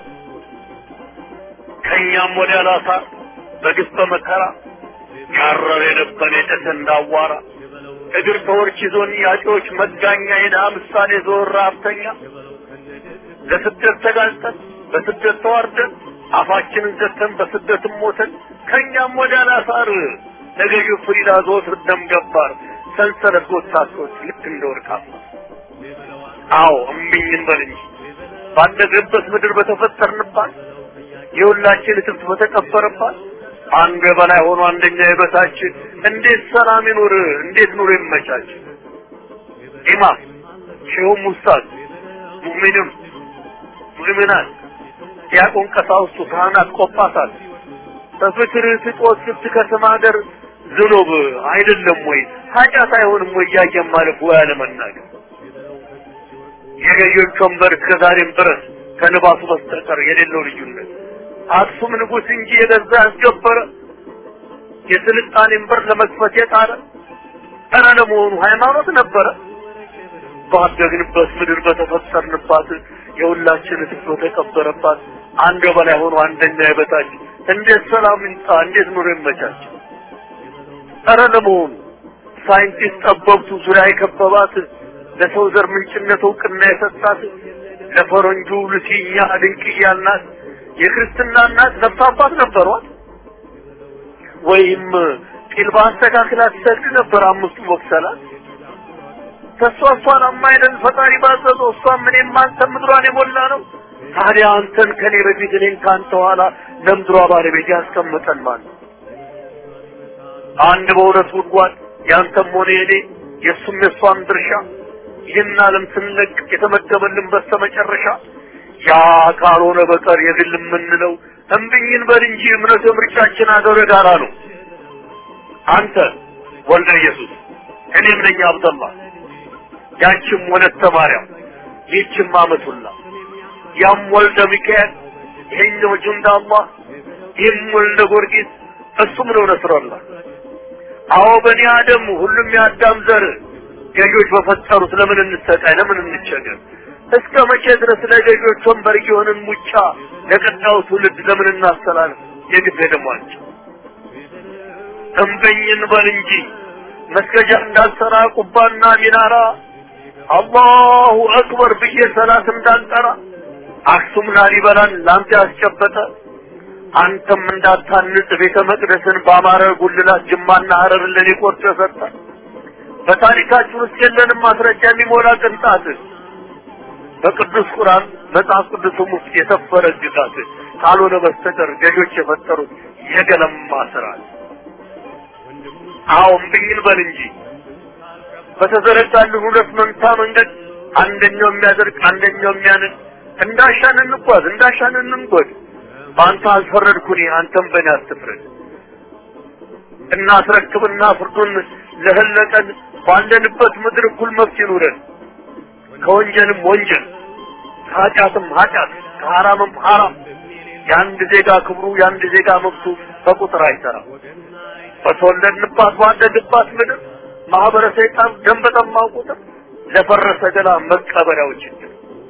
ከእኛም ወዲያ ላሳ በግፍ በመከራ ያረረ የነበረ የጨሰ እንዳዋራ እግር ተወርች ይዞን ያጪዎች መጋኛ የድሃ ምሳሌ ዞር ሀብተኛ ለስደት ተጋልጠን በስደት ተዋርደን አፋችንን ዘግተን በስደትም ሞተን ከእኛም ወዲያ ላሳር ለገዢው ፍሪዳ ዘወትር ደም ገባር ሰንሰለት ጎታቶች ልክ እንደ ወርቅ አስማር። አዎ እምቢኝ እንበል እንጂ ባደግንበት ምድር በተፈጠርንባት የሁላችን እትብት በተቀበረባት አንዱ የበላይ ሆኖ አንደኛ የበታች እንዴት ሰላም ይኑር? እንዴት ኑሮ ይመቻች? ኢማም ሼሁም ኡስታዝ ሙእሚንም ሙእሚናት ዲያቆን ቀሳውስቱ ካህናት ቆጳሳት በፍቅር ስጦት ስትከስም ሀገር ዝኑብ አይደለም ወይ ኃጢአት አይሆንም ወይ እያየን ማለፍ ወይ አለመናገር የገዢዎች ወንበር እስከ ዛሬም ድረስ ከልባሱ በስተቀር የሌለው ልዩነት አክሱም ንጉሥ እንጂ የገዛ ያስገበረ የስልጣኔን በር ለመክፈት የጣረ ኧረ ለመሆኑ ሃይማኖት ነበረ ባደግንበት ምድር በተፈጠርንባት የሁላችን እትብት በተቀበረባት አንድ በላይ ሆኖ አንደኛ የበታች እንዴት ሰላም ይምጣ? እንዴት ኑሮ ይመቻች? ኧረ ለመሆኑ ሳይንቲስት ጠበብቱ ዙሪያ የከበባት ለሰው ዘር ምንጭነት እውቅና የሰጣት ለፈረንጁ ልሲኛ ድንቅያ እናት የክርስትና እናት ነፍስ አባት ነበሯት ወይም ጢል በአስተካክላ ትሰግድ ነበር አምስቱ መክሰላት ከእሷ እሷን አማይደል ፈጣሪ ባዘዘው እሷም እኔም አንተም ምድሯን የሞላ ነው ታዲያ አንተን ከኔ በፊት እኔን ከአንተ ኋላ ለምድሯ ባለቤት ያስቀምጠን ማለት አንድ በሁለት ጉድጓድ ያንተም ሆነ የኔ የእሱም የእሷም ድርሻ ይህን ዓለም ስንለቅ የተመደበልን በስተመጨረሻ ያ ካልሆነ በቀር የግል የምንለው እምብኝን በል እንጂ እምነት ምርጫችን አገር ጋራ ነው። አንተ ወልደ ኢየሱስ እኔም ነኝ አብደላ ያችም ወለተ ማርያም ይህችም አመቱላ ያም ወልደ ሚካኤል ይሄኛው ጁንዳ አላህ ይህም ወልደ ጊዮርጊስ እሱም ነው ነስረላህ አዎ በኒ አደም ሁሉም የአዳም ዘር ገዢዎች በፈጠሩት ለምን እንሰቃይ ለምን እንቸገር እስከ መቼ ድረስ ለገዢዎች ወንበር እየሆንን ሙጫ ለቀጣዩ ትውልድ ለምን እናስተላልፍ የግፍ ደሟቸው እምበኝን በል እንጂ መስገጃ እንዳልሰራ ቁባና ሚናራ አላሁ አክበር ብዬ ሰላት እንዳልጠራ አክሱም ላሊበላን ላንተ ያስጨበጠ አንተም እንዳታንጽ ቤተ መቅደስን በአማረ ጉልላት ጅማና ሀረርን ለኔ ቆርጦ ሰጠ። በታሪካችን ውስጥ የለንም ማስረጃ የሚሞላ ቅንጣት በቅዱስ ቁርአን መጽሐፍ ቅዱስም ውስጥ የሰፈረ ግዛት ካልሆነ በስተቀር ገዦች የፈጠሩት የገለማ ስርዓት። አዎ እምቢኝን በል እንጂ በተዘረጋልን ሁለት መንታ መንገድ አንደኛው የሚያደርግ አንደኛው የሚያንን እንዳሻን እንጓዝ እንዳሻን እንንጎድ። በአንተ አልፈረድኩኝ አንተም በእኔ አትፍረድ። እናስረክብና ፍርዱን ለህለቀን ባለንበት ምድር እኩል መብት ይኑረን። ከወንጀልም ወንጀል ከኃጢአትም ኃጢአት ከሐራምም ሐራም የአንድ ዜጋ ክብሩ የአንድ ዜጋ መብቱ በቁጥር አይሰራም። በተወለድንባት ባደግባት ምድር ማህበረ ሰይጣን ደም በጠማው ቁጥር ለፈረሰ ገላ መቀበሪያው ችግር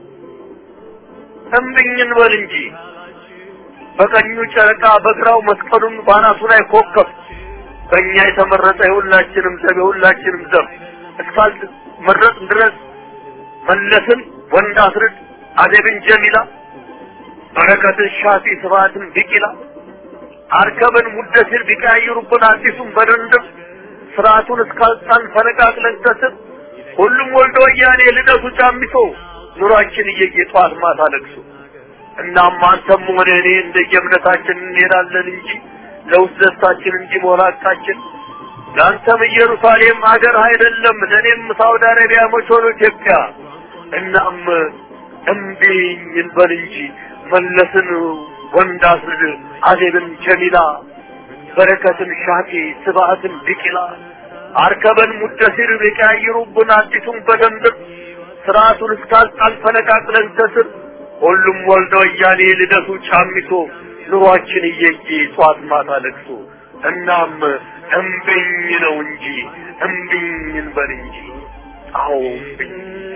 እምብኝን በል እንጂ በቀኙ ጨረቃ በግራው መስቀሉን ባናቱ ላይ ኮከብ በእኛ የተመረጠ የሁላችንም ዘብ የሁላችንም ዘብ እስካል መረጥ ድረስ መለስን ወንድ አስርድ አደብን ጀሚላ በረከትን ሻፊ ስብሐትን ቢቂላ አርከብን ሙደሲር ቢቀያይሩብን አዲሱን በድንድም ስርዓቱን እስካልጣን ፈነቃቅለን ከስር ሁሉም ወልደ ወያኔ ልደቱ ጫሚሶ ኑሯችን እየየ ጠዋት ማታ ለቅሶ እናም አንተም ሆነ እኔ እንደየእምነታችን እንሄዳለን እንጂ ለውስጥ ደስታችን እንጂ መሆናቃችን ለአንተም ኢየሩሳሌም ሀገር አይደለም፣ ለእኔም ሳውዲ አረቢያ መች ሆኖ ኢትዮጵያ። እናም እምቢኝ እንበል እንጂ መለስን ወንድ አስርድ አዜብን ጀሚላ በረከትን ሻፊ ስብዓትን ቢቂላ አርከበን ሙደሲር ቢቀያይሩብን አዲሱን በደንብ ስርዓቱን እስካልጣል ፈነቃቅለን ከስር ሁሉም ወልደ ወያኔ ልደቱ ጫሚቶ ኑሯችን እየየ ጧት ማታ ለቅሶ እናም እምቢኝ ነው እንጂ እምቢኝ እንበል እንጂ አዎ እምቢኝ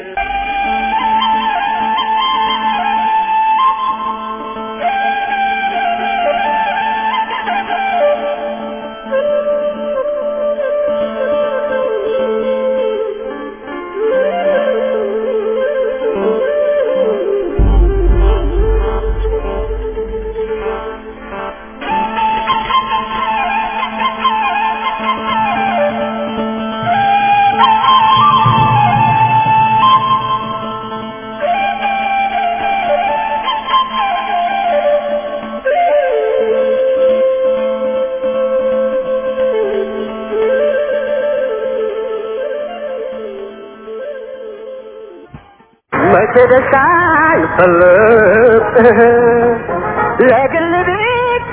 መቼ ደስታን ፈለጥ ለግል ብቻ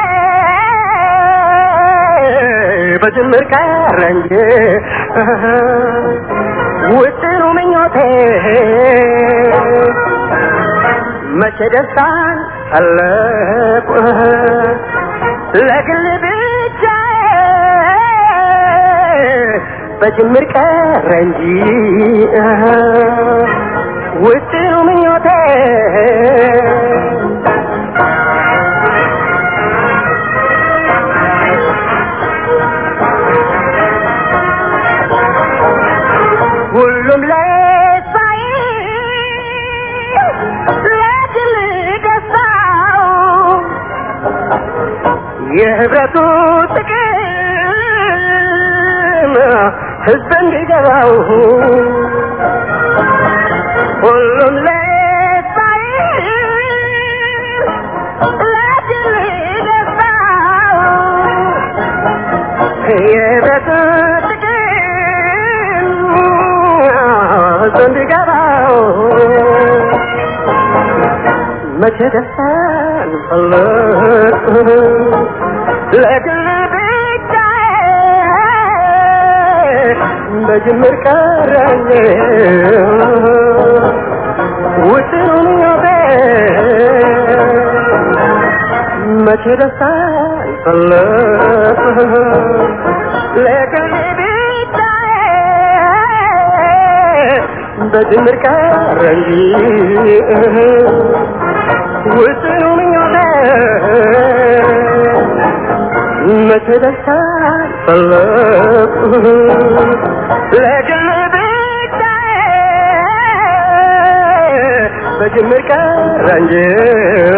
በጅምር ቀረ እንጂ ውጥኑ ምኞቴ መቼ ደስታን ፈለጥ ለግል ብቻ በጅምር ቀረ እንጂ ውጥኑ ምኞቴ ሁሉም ለሳይ ለግል ደስታው የህብረቱ ጥቅም ህዝብ እንዲገባው ሁሉም ለሳይ ለግል ደስታው የህብረቱ ጥቅም ህዝብ እንዲገባው መቼ ደስታን ፈለግ ለግል ብቻ በጅምር ቀረኝ ውጥኑን ዮቤ መቼ ደስታን ፈለግ ለግል ብቻ በጅምር ቀረኝ ውጥኑ ምኞቴ መቼ ደስታን ፈለግ ለግል ብቻ በጅምር ቀረ እንጂ